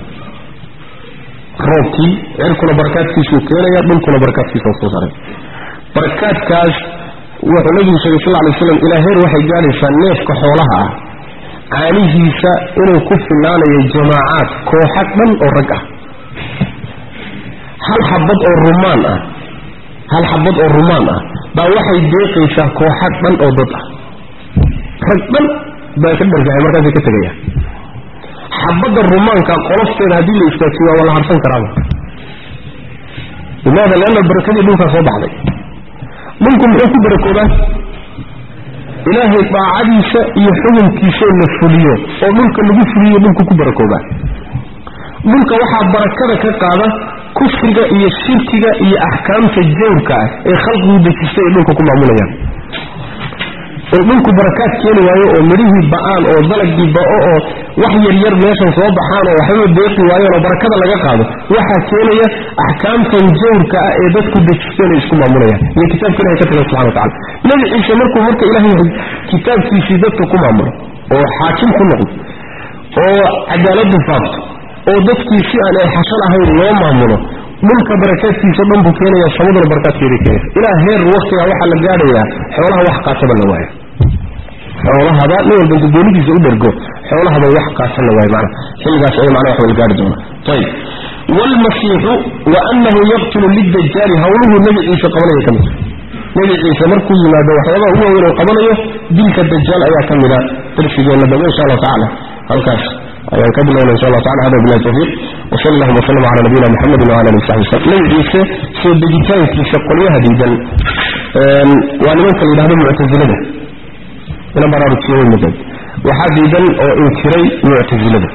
roobkii cirkuna barakaadkiisuu keenaya dhulkuna barakaadkiisa soo saaray barakaadkaas wuxuu nabigu sheegay sal lay slam ilaa heer waxay gaadhaysaa neefka xoolaha ah caanihiisa inuu ku filaanayo jamaacaad kooxa dhan oo rag ah hal xabad oo rumaan ah hal xabad oo rumaan ah baa waxay deeqaysaa kooxa dhan oo dad ah rag dhan baa ka dhargahay markaasay ka tegaya xabadda rumaanka qolofteeda haddii la istaajiyo waa la harsan karaaba limaada leanna barakadii dhulkaa soo baxday dhulku muxuu ku barakoobaa ilaahay daacadiisa iyo xukunkiisao la fuliyo oo dhulka lagu fuliyo dhulku ku barakoobaa dhulka waxaa barakada ka qaada kufriga iyo shirkiga iyo axkaamta jawrka ah ee khalqigu dejistay ay dhulka ku maamulayaan in dhulku barakaad keeni waayo oo midhihii ba'aan oo dalagii ba'o oo wax yaryar meeshan soo baxaan oo waxbaba deeqi waayeen oo barakada laga qaado waxaa keenaya axkaamtan jawrka ah ee dadku dejisteen ay isku maamulayaan iyo kitaabka ilahay ka tagan subxana watacala nebi ciise markuu marka ilaahay kitaabkiisii dadka ku maamulo oo xaakim ku noqdo oo cadaaladu faafto oo dadkii si aan ay xashan ahayn loo maamulo dhulka barakaadkiisa dhan buu keenaya samaduna barakaadkeeda keenaysa ilaa heer waktigaa waxaa la gaadhayaa xoolaha wax qaataba la waayo xoolahaba nin walba intu doonidiisa u dhergo xoolahaba wax qaatan la waayo macna xilligaas ay macna wax wal gaari doona ayib waalmasiixu wa annahu yaqtulu lidajaali hawluhu nebi ciise qabanaya ka mid nebi ciise markuu yimaado waxyaabaha ugu waaweyn oo qabanayo dilka dajaal ayaa ka mida darsigeenna dambe insha allahu tacala halkaas ayaan ka bilowna insha allah tacala hada billahi tawfiiq وصلى الله وسلم على نبينا محمد وعلى اله وصحبه وسلم نبي عيسى سو دجيتانكيسا قليها ديدان ولمن كان يدهد معتزلة إلى براركيه المدد waxaa diidan oo inkiray muctasilada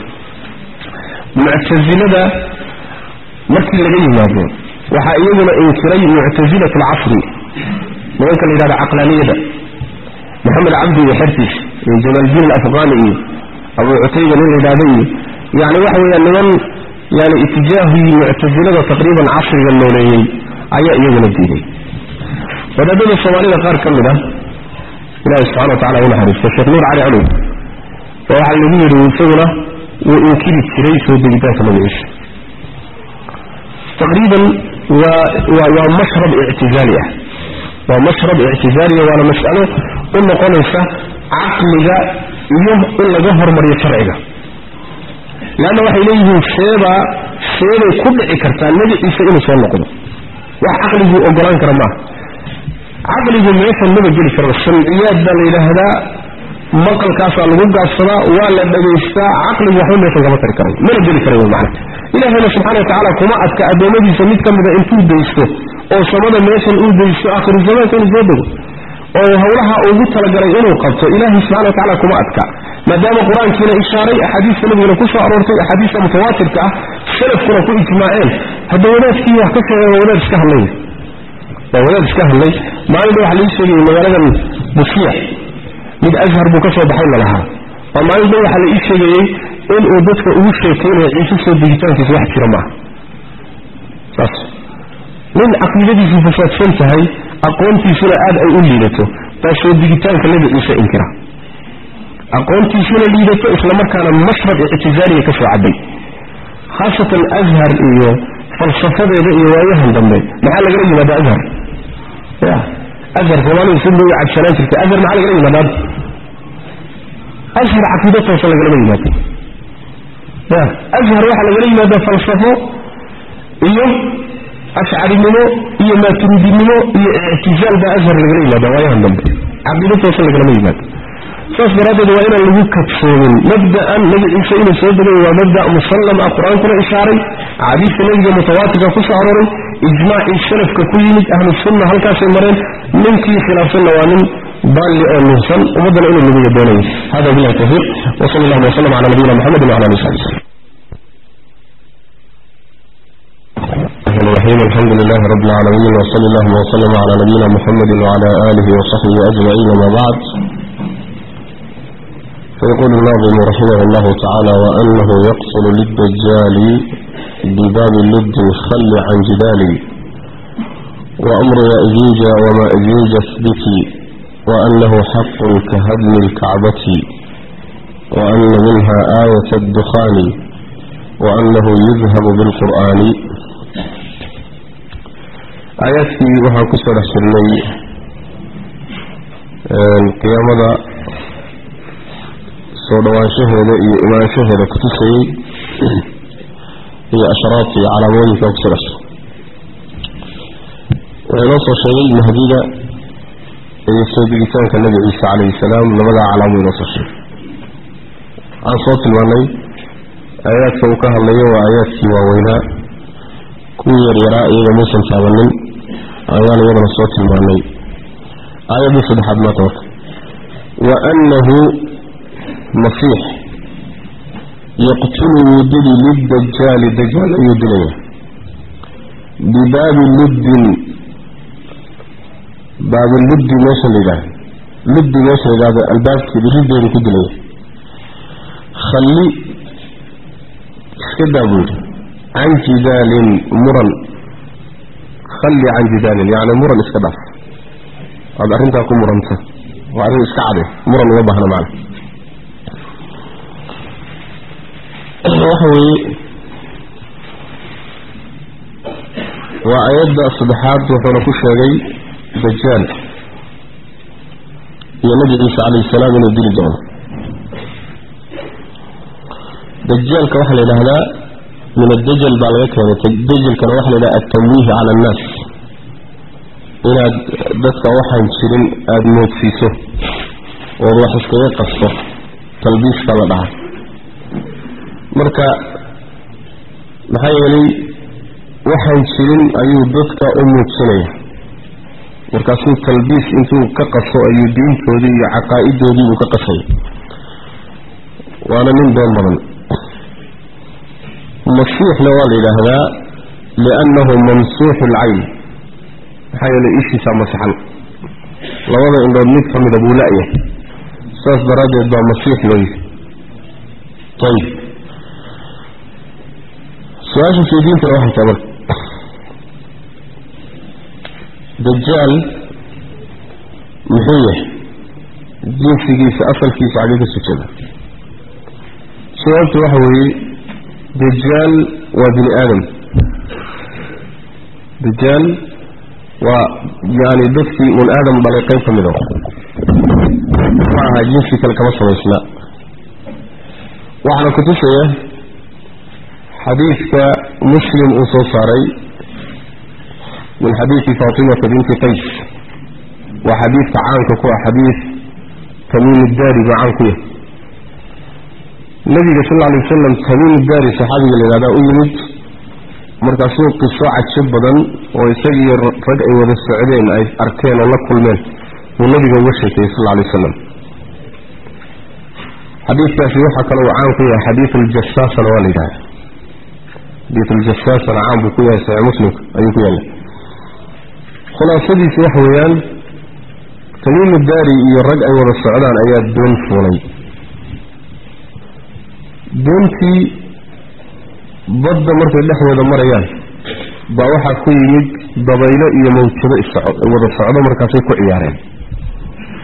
muctasilada markii laga yimaado waxaa iyaguna inkiray muctasilat alcasri nimanka la yidhahda caqlaaniyada maxamed cabdi iyo xertiis iyo jamaaldiin alafqani iyo abu cutayba nin la yidhahdo iyo yani waxa weeyaan niman yani itijaahii muctasilada taqriiban casriga nooleeyey ayaa iyaguna diiday wadaadada soomaalida qaar ka mid ah ilahi subxana wa tacala u naxariisto sheekh nuur cali calow oo waxaa lagu yidhi isaguna wuu inkiri jiray soo degitaanka nabi ciise taqriiban waa waa waa mashrab ictizaali ah waa mashrab ictizaaliya waana mas'alo u noqonaysa caqliga iyo in laga hormariyo sharciga leanna waxay leeyihiin seebaa seebay ku dhici kartaa nebi ciise inuu soo noqdo wax caqliguu ogolaan kara maaha caqligu meeshan maba geli karo samciyaad baa la yidhaahdaa maqalkaasaa lagu gaabsadaa waa la dhagaystaa caqligu waxba meeshan kama tari karay mana geli karay mana ilaahayna subxana wa tacaala kuma adka addoommadiisa mid ka mida intuu daysto oo samada meeshan uu daysto aakhiru zamaanka inuu soo dego oo hawlaha ugu talagalay inuu qabto ilaahay subxana wa tacala kuma adka maadaama qur-aankiina ishaaray axaadiista nabiguna ku soo aroortay axaadiista mutawaatirka ah salafkuna ku ijmaaceen hadda wadaadkii wax ka sheegay waa wadaad iska hadlay waa wadaad iska hadlay maalin dha waxa laii sheegayay magaaladan busiya mid ashar buu ka soo baxay la lahaa oo maalin dha waxaa la ii sheegayey inuu dadka ugu sheekaynayo ciise soo degitaankiisa wax jira maaha saas nin caqiidadiisu fasaadsan tahay aqoontiisuna aad ay u liidato baa soo digitaanka nebi ciise inkira aqoontiisuna liidato islamarkaana mashrad ictizaaliya ka soo cabay khaasatan ashar iyo falsafadeeda iyo waayahan dambe maxaa lagala yimaada ashar ya ashar soomaalidu si looga cabsanaan jirtay ashar maxaa lagala yimaada ashar caqiido toosa lagalama yimaado ya ashar waxaa lagala yimaada falsafo iyo ashcarinimo iyo maaturidinimo iyo ictizaal baa ashar lagala yimaada waayahan dambe caqiido toosa lagalama yimaado saas daraaddeed waa inaan lagu kadsoomin mabda'an nebi ciise inuu soo degay waa mabda' musallam ah qur-aankuna ishaaray axaadiista nebiga mutawaatirka ku soo arooray ijmaacii salafka ku yimid ahlu sunna halkaasay mareen ninkii khilaafsanna waa nin baalli oo nuhsan ummaddana inuu lumiya doonayo hada billahi tawfiiq wa sal allahuma wasalam cala nabiyina muxamedin wala ali sabi wslam الرحيم الحمد لله رب العالمين وصلى الله وسلم على نبينا محمد وعلى آله وصحبه أجمعين وما بعد فيقول الناظم رحمه الله تعالى وأنه يقصر للدجال بباب اللد خل عن جدالي وأمر يأجوج ومأجوج اثبتي وأنه حق كهدم الكعبة وأن منها آية الدخان وأنه يذهب بالقرآن آياتي وها كسر سرني القيامة soo dhawaanshaheeda iyo imaanshaheeda kutusayey iyo ashraabta iyo calaamooyinka ku sugayso wuxuu inoo soo sheegay mahdiga iyo soo digitaanka nebi ciise calayhi salaam labadaa calaamo inoo soo sheegay waxaan soo tilmaanay aayaadka uu ka hadlayo waa aayaadkii waaweynaa kuwii yaryaraa iyaga muusan taabanin ayaan iyadana soo tilmaanay aayaddii saddexaad maanta marka wa annahu masiix yaqtulu wuu dili lidajaali dajaal ayuu dilaya bibaabi luddin baabi luddi meesha la yidhahdo luddi meesha la yidhahdo albaabkeeda riddeedu ku dilaya khalli iska daa buu yidhi can jidaalin muran khalli can jidaalin yacni muran iska dhaaf waad arrintaa ku muranta waa arrin iska cade muran uma baahna macna waxa weeye waa ayadda saddexaad wuxuuna ku sheegay dajaal iyo nabi ciise calayhi salaam inuu dili doono dajaalka waxaa la yidhaahdaa min addajal baa laga keenay dajalkana waxaa la yidhaha altamwiih cala annaas inaad dadka waxaan jirin aada moodsiiso ood wax iskaga qasto talbiiska la dhaha marka maxaa yeelay waxaan jirin ayuu dadka u muujinaya markaasuu talbiis intuu ka qaso ayuu diintoodii iyo caqaa'idoodii uu ka qasaya waana nin been badan masiixna waa la yidhaahdaa liannahu mamsuuxu alcayn maxaa yeelay ishiisaa masaxan labada indhood mid ka mida buu la-yahay saas daraaddeed baa masiix loo yihi ayib su-aasha sheediintana waxay tahay marka dajaal muxuu yahay jinsigiisa asalkiisa xagee ka sujada sababta waxa weeye dajaal waa bini aadam dajaal waa yani dadkii un aadam dhalay qayb ka mid a ma aha jinsi kale kama samaysna waxaana kutusaya xadiidka muslim uu soo saaray min xadiidi faatimata binti qays waa xadiidka caanka ku ah xadiid tamiim daari baa caan ku yahay nabiga sal alay wasalam tamiim daari saxaabiga la yihahdaa u yimid markaasuu qiso cajo badan oo isagiiyo rag ay wada socdeen ay arkeen oo la kulmeen buu nabiga uga sheekeeyey sal alay wasalam xadiidkaasi waxaa kale uu caan ku yahay xadiid aljasaasana waa la yidhahda xadiid aljasaasana caan buu ku yahay saxiix muslimka ayuu ku yaallay khulaasadiisi waxa weeyaan tamiimu daari iyo rag ay wada socdaan ayaa doon fuulay doontii badda markay dhexdooda marayaan baa waxaa ku yimid dabaylo iyo mawjado wada socdo markaasay ku ciyaareen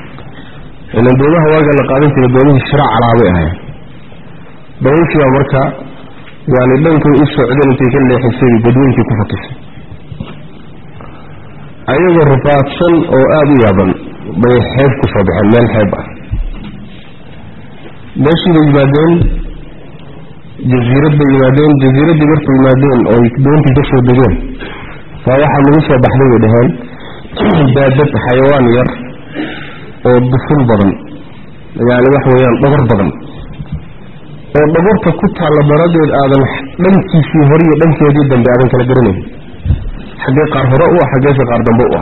ilan doomaha waaga la qaadan jiray doomihii shiraac calaabay ahayn dabayshii baa marka yani dhankay u socdeen intay ka leexisay badweynkii ku fakisay ayagoo rafaadsan oo aada u yaaban bay xeeb ku soo baxeen meel xeeb ah meeshii bay yimaadeen jasiirad bay yimaadeen jasiiraddii markay yimaadeen oo doontii ka soo degeen waa waxaa lagu soo baxday bay dhaheen baadad xayawaan yar oo duful badan yani wax weeyaan dhabar badan oo dhabarta ku taalla daradeed aadan dhankiisii hore iyo dhankeedii dambe aadan kala garanayn xaggee qaar hore u ah xaggeese qaar dambe u ah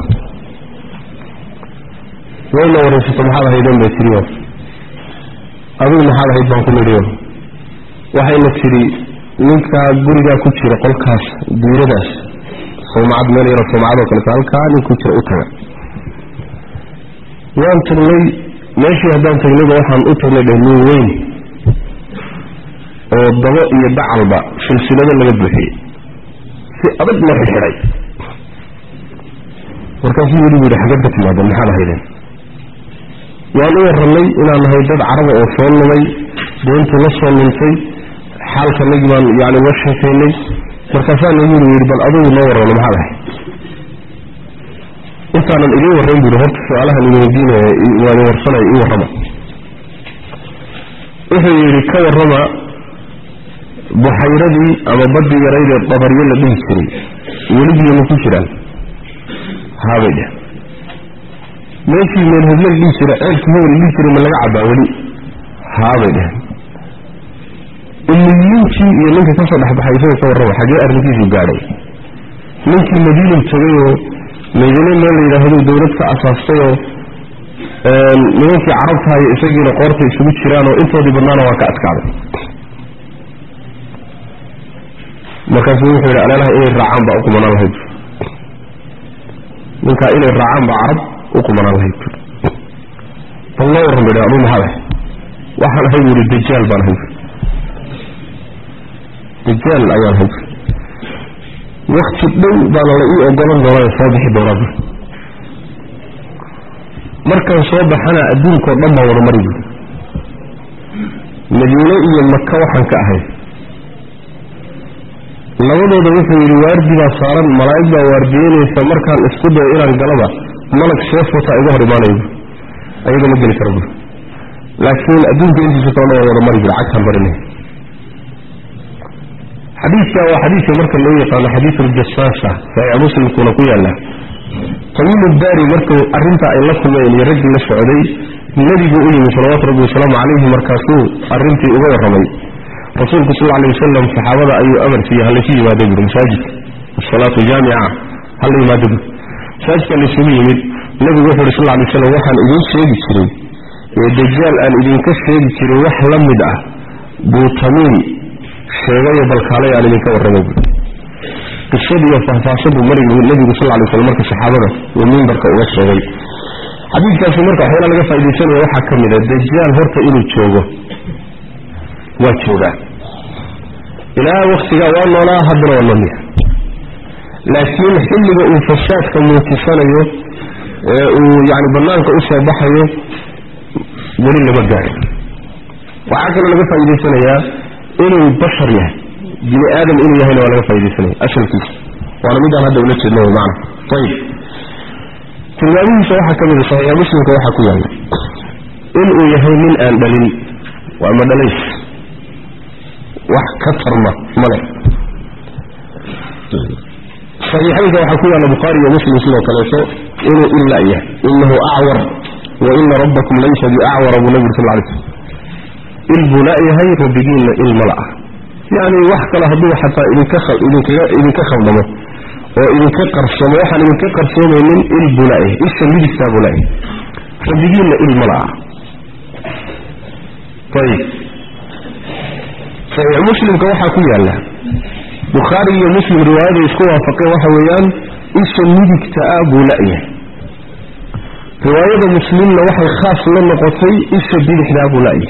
wayna waraysato maxaad ahaydeen bay tiriyo adigu maxaad ahayd baan ku nidhiyo waxayna tidhi ninkaa gurigaa ku jira qolkaas diiradaas sawmacad meel yaro sawmacadoo kaleto halkaa nin ku jira u taga waan tagnay meeshii haddaan tagnayba waxaan u tagnay dheh nin weyn oo dabo iyo dacalba silsilado laga buuxiyey si adag loo xidxidhay markaasuu weli bu yidhi xagad ka timaadeen maxaad ahaydeen waan u warramay inaan nahay dad caraba oo soo lumay doontii la soo luntay xaalkanagii baan yani uga sheekaynay markaasaa nagu yiri yidhi bal adugu noo warrano maxaad ahay intaanan idiin warrayn bu yidhi horta su-aalahan idin weydiinaya waan warsanaya ii warrama wuxuu yidhi ka warrama buxayradii ama baddii yaraydee dabaryo la dhihi jiray weligiima ku jiraan haabay dheh meeshii meel hebla la dhihi jira ceelkii hebel la dhihi jiray ma laga cabbaa weli haabay dheh umiyiintii iyo ninka kasoo dhexbaxay isaga ka warrama xagee arrintiisuu gaadhay ninkii madiinu tegayoo madiine meel la yidhaahdo dowlad ka asaastayoo nimankii carabtahayo isagiina qoorta isugu jiraanoo intoodii badnaana waa ka adkaaday markaasuu wuxuu yidhi aleelaha inay raacaan baa u kumanaan lahayd ninkaa inay raacaan baa carab u kumanaan lahayd bal loo warran bay aduu maxaad ahay waxaan ahay buu yihi dajaal baan ahay dajaal ayaan ahay wakti dhow baana la ii ogolan doonaa soo bixi doonaa markaan soo baxana adduunkao dhan baan wada mari buuri madiine iyo maka waxaan ka ahay labadooda wuxuu yidhi waardi baa saaran malaa'ig baa waardiyeynaysa markaan isku dayo inaan galaba malag seef wataa iga hor imaanayo buuri ayaga ma geli kara buuri laakiin adduunka intiisa kalena waan wada mari buuri cagtaan marinay xadiidka waa xadiidka marka loo yaqaano xadiid uljasaasa saxiix muslimkuuna ku yaalla tamiimu daari markuu arrintaa ay la kulmeen iyo raggii la socday nebigu u yimi salawaatu rabbi wasalaamu calayhi markaasuu arrintii uga warramay rasuulku sal alla alay wasalam saxaabada ayuu amar siiyey halaysu yimaado buuri masaajidka asalaatu jaamica hala yimaado buuri masaajidka laysugu yimid nebigu wuxu uhi sal alla alay waslam waxaan idiin sheegi jiray ee dajaal aan idinka sheegi jiray wax la mid ah buu tamiim sheegayo balkaalay aan idinka warramay buuri qisadiiyo faahfaahsanbu marigu nebigu sal lla lay slam marka saxaabada uu mimbarka uga sheegay xadiidkaasi marka waxyaala laga faaidaysanaya waxaa ka mid a dajaal horta inuu joogo waa joogaa ilaa waktigaa waa noolaa haddana waa noolyaha laakiin xilliga uu fasaadka muujisanayo ee uu yani banaanka u soo baxayo weli lama gaarin waxaa kaloo laga faa'idaysanayaa inuu bashar yahay bini aadam inuu yahayna waa laga faaidaysanaya asalkiisa waana midaan hadda ula jeedno mana ayib tilmaamihiisa waxaa ka mid a saxiixa muslimka waxaa ku yaalla inuu yahay nin aan dhalin waa madhalays wax ka tarma male saxiixaynka waxaa ku yaalla bukhaari iyo muslim sidoo kaleeto inuu ila yahay inahu acwar wa ina rabbakum laysa biacwara buu nabi sal lay slm il buu la-yahay rabbigiinna il mala ah yacni wax kale hadduu xataa idinka idinka khaldamo oo idinka qarsamo waxaan idinka qarsoomaynin il buu la-yahay isha midigtaa buu la-yahay rabbigiinna il mala ah ayib saxiix muslimka waxaa ku yaalla bukhaari iyo muslim riwaayada isku waafaqeen waxa weeyaan isha midigta ah buu la-yahay riwaayada muslimna waxay khaas la noqotay isha bidixdaa buu la-yahay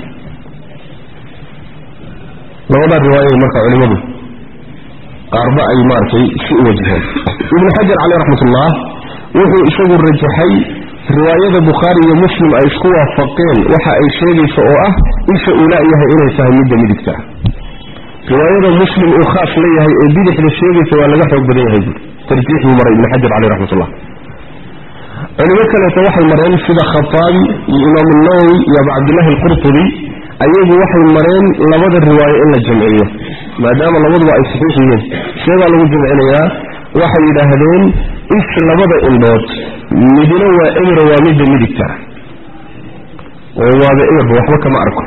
labadaa riwaayada marka culimadu qaarba ay maaragtay si u wajaheen ibnu xajar caleyh raxmat ullah wuxuu isagu rajaxay riwaayada bukhaari iyo muslim ay isku waafaqeen waxa ay sheegaysa oo ah isha uu la-yahay inay tahay midda midigta ah riwaayada muslim uu khaas leeyahay ee bidixda sheegaysa waa laga xoog badan yahay buuri tarjiix buu maray ibni xajar caleyh raxmatullah culimo kaleeto waxay mareen sida khataabi iyo imaamu nawowi iyo abu cabdillahi alqurtubi ayagu waxay mareen labada riwaayo in la jamciyo maadaama labaduba ay saxiix yihiin seebaa lagu jamcinayaa waxay yidhaahdeen is labada indhood midna waa emira waa midda midigta oo waaba emirba waxba kama arko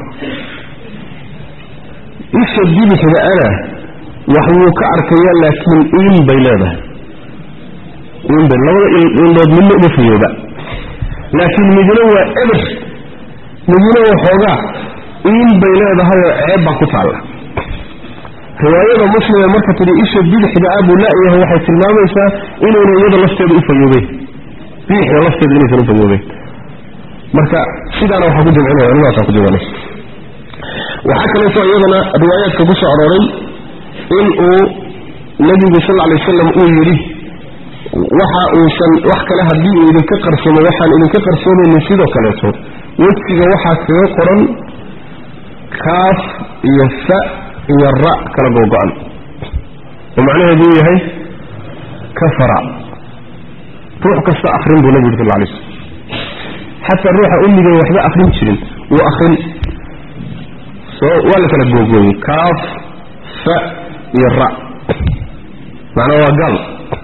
isha bidixda ana wax wuu ka arkayaa laakiin iin bay leedahay iinbay labada indhood midna uma fayooba laakiin midna waa emir midna waxoogaa iin bay leedahay oo ceeb baa ku taalla riwaayada muslim ee marka tidhi isha bidixda ah buu la-yahay waxay tilmaamaysaa inayna iyada lafteeda u fayoobeyn bidixda lafteeda inaysan u fayoobeyn marka sidaana waxaa ku jamcinaya culimadaasa ku jamcinay waxaa kaleeto iyadana riwaayaadka ku soo arooray in uu nebigu sal alay wasalam uu yidhi waxa uusan wax kale haddii uu idinka qarsoomo waxaan idinka qarsoomaynin sidoo kaleeto wejiga waxaa kaga qoran kaaf iyo fa iyo ra kala googo-an oo macnaheedu uu yahay kafara ruux kasta akrin buu nabi yuri sal alay slam xataa ruuxa ummigan waxba akrin jirin wuu akrin soo waa la kala googooyey kaaf fa iyo ra macnaa waa gaal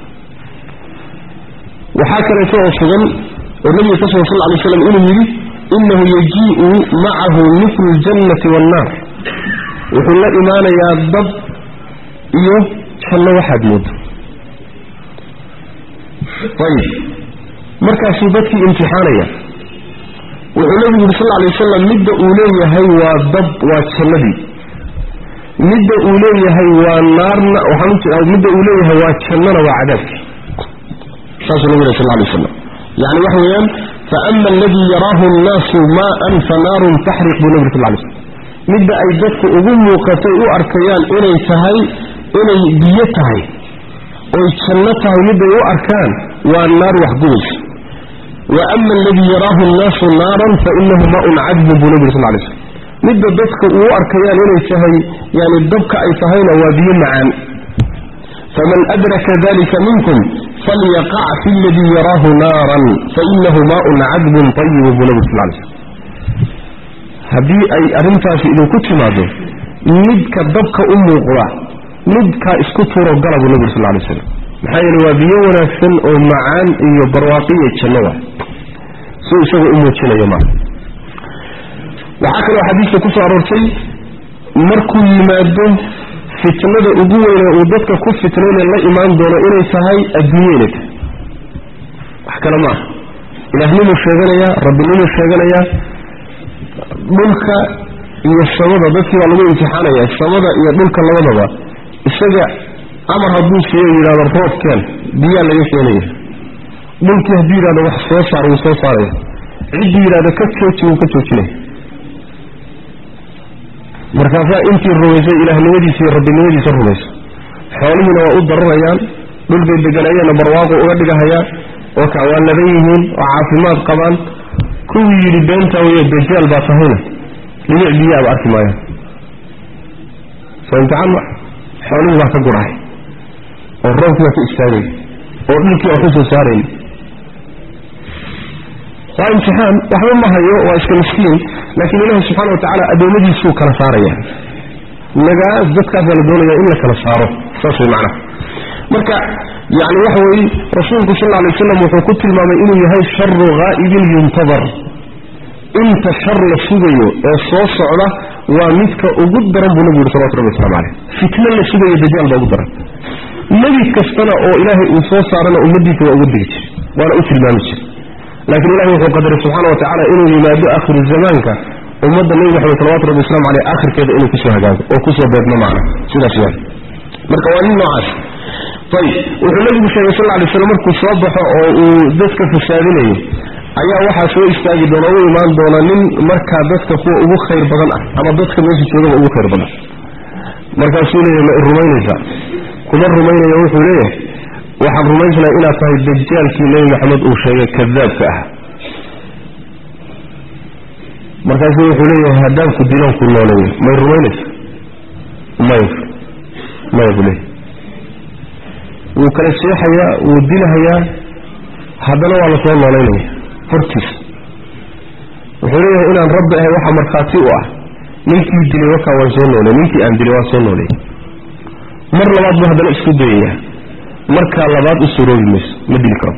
waxaa kaleeto oo sugan oo nabiga ka sugan sal ly slam inuu yidhi inahu yajii'u macahu miflu ljannati waannaar wuxuu la imaanayaa dab iyo janno waxaad moodo ayib markaasuu dadkii imtixaanaya wuxuu nabigu yuri sal lay wasalam midda uu leeyahay waa dab waa jannadii midda uu leeyahay waa naarna waxaan midda uu leeyahay waa jannana waa cadaabkii saasuu nabigu yiri sal lay wasalam yani waxa weeyaan faama aladii yaraahu nnaasu maaan fa naarun taxriq buu nabi yuri sal lay slam midda ay dadku ugu muuqatay u arkayaan inay tahay inay biyo tahay oy janno tahay midday u arkaan waa naar waxgubaysa wa ama aladii yaraahu nnaasu naaran fa inahu maaun cadbun buu nabi yuri sal lay slam midda dadka uu arkayaan inay tahay yani dabka ay tahayna waa biyo macaan faman adraka dalika minkum falyaqac fi ladii yaraahu naaran fainahu maaun cadbun ayibun buu nabi sal lay slam haddii ay arrintaasi idinku timaado midka dabka u muuqda midkaa isku tuuro gala buu nabi sal lay slam maxaa yeele waa biyo wanaagsan oo macaan iyo barwaaqiyo janno waa si isagoo u muujinayo maa waxaa kaloo xadiiska ku soo aroortay markuu yimaado fitnada ugu weyne uu dadka ku fitnayna la imaan doono inay tahay adduunye inay tahay wax kale ma aha ilaahnimuu sheeganayaa rabbinimuu sheeganayaa dhulka iyo samada dadkii baa lagu imtixaanaya samada iyo dhulka labadaba isaga amar hadduu siiyo yidhahdo roobkeen biyaa laga keenaya dhulkii hadduu yidhahdo wax soo saar wuu soo saaraya cidduu yidhahdo ka jooji wuu ka joojinaya markaasaa intii rumaysay ilaahnimadiisa iyo rabbinimadiisa rumayso xoolihiina waa u dararayaan dhulbay deganayeena barwaaqo uga dhigahayaan oo ka waa ladan yihiin oo caafimaad qabaan kuwii yidhi beentaa weyo dajaal baa tahayna dhinac biyaaba arki maayaan soo imtixaan ma xoolihii baa ka gurahay oo roobkii baa ka istaagay oo dhulkii baa ku soo saarayn waa imtixaan waxba ma hayo waa iska miskiin laakiin ilaahi subxaana wa tacaala addoommadiisuu kala saaraya nagaas dadkaasaa la doonaya in la kala saaro saas way macnaha marka yani waxa weeye rasuulku sal lla alay waslam wuxuu ku tilmaamay inuu yahay sharu haa'ibin yuntadar inta shar la sugayo ee soo socda waa midka ugu daran buu nabigu yuri salawatu rabbi waslamu caleyh fitno la sugayo dajaal baa ugu daran nebi kastana oo ilaahay uu soo saarana ummadiisa waa uga digi jir waana u tilmaami jir laakiin ilahi wuxuu qadaray subxaana wa tacala inuu yimaado aakhiru zamaanka ummadda nebi maxamed salawatu rabbi waslamu caleyh aakhirkeeda inuu kusoo hagaago oo kusoo beegmo macna sidaas yahay marka waa nin noocaas ayib wuxuu nabigu sheegay sal lla alay slam markuu soo baxo oo uu dadka fasaadinayo ayaa waxaa soo istaagi doona u imaan doona nin markaa dadka kuwa ugu khayr badan ah ama dadka meesha joogaba ugu khayr badan markaasuu leeyahay ma i rumaynaysaa kuma rumaynaya wuxuu leeyahay waxaan rumaysnaa inaad tahay dajaalkii nebi maxamed uu sheegay kadaabka ah markaasuu wuxuu leeyahay haddaan ku dilan ku nooleeyo may rumaynaysa maya maya buu leeyahy wuu kala seexayaa wuu dilahayaa haddana waa lasoo noolaynaya hortiisa wuxuu leeyahay inaan rabbi ahay waxaa markhaati u ah ninkii dilay wakaa waan soo nooley ninkii aan dilay waan soo nooleey mar labaad buu haddana isku dayayaa markaa labaad u suroobi mayso ma dili karo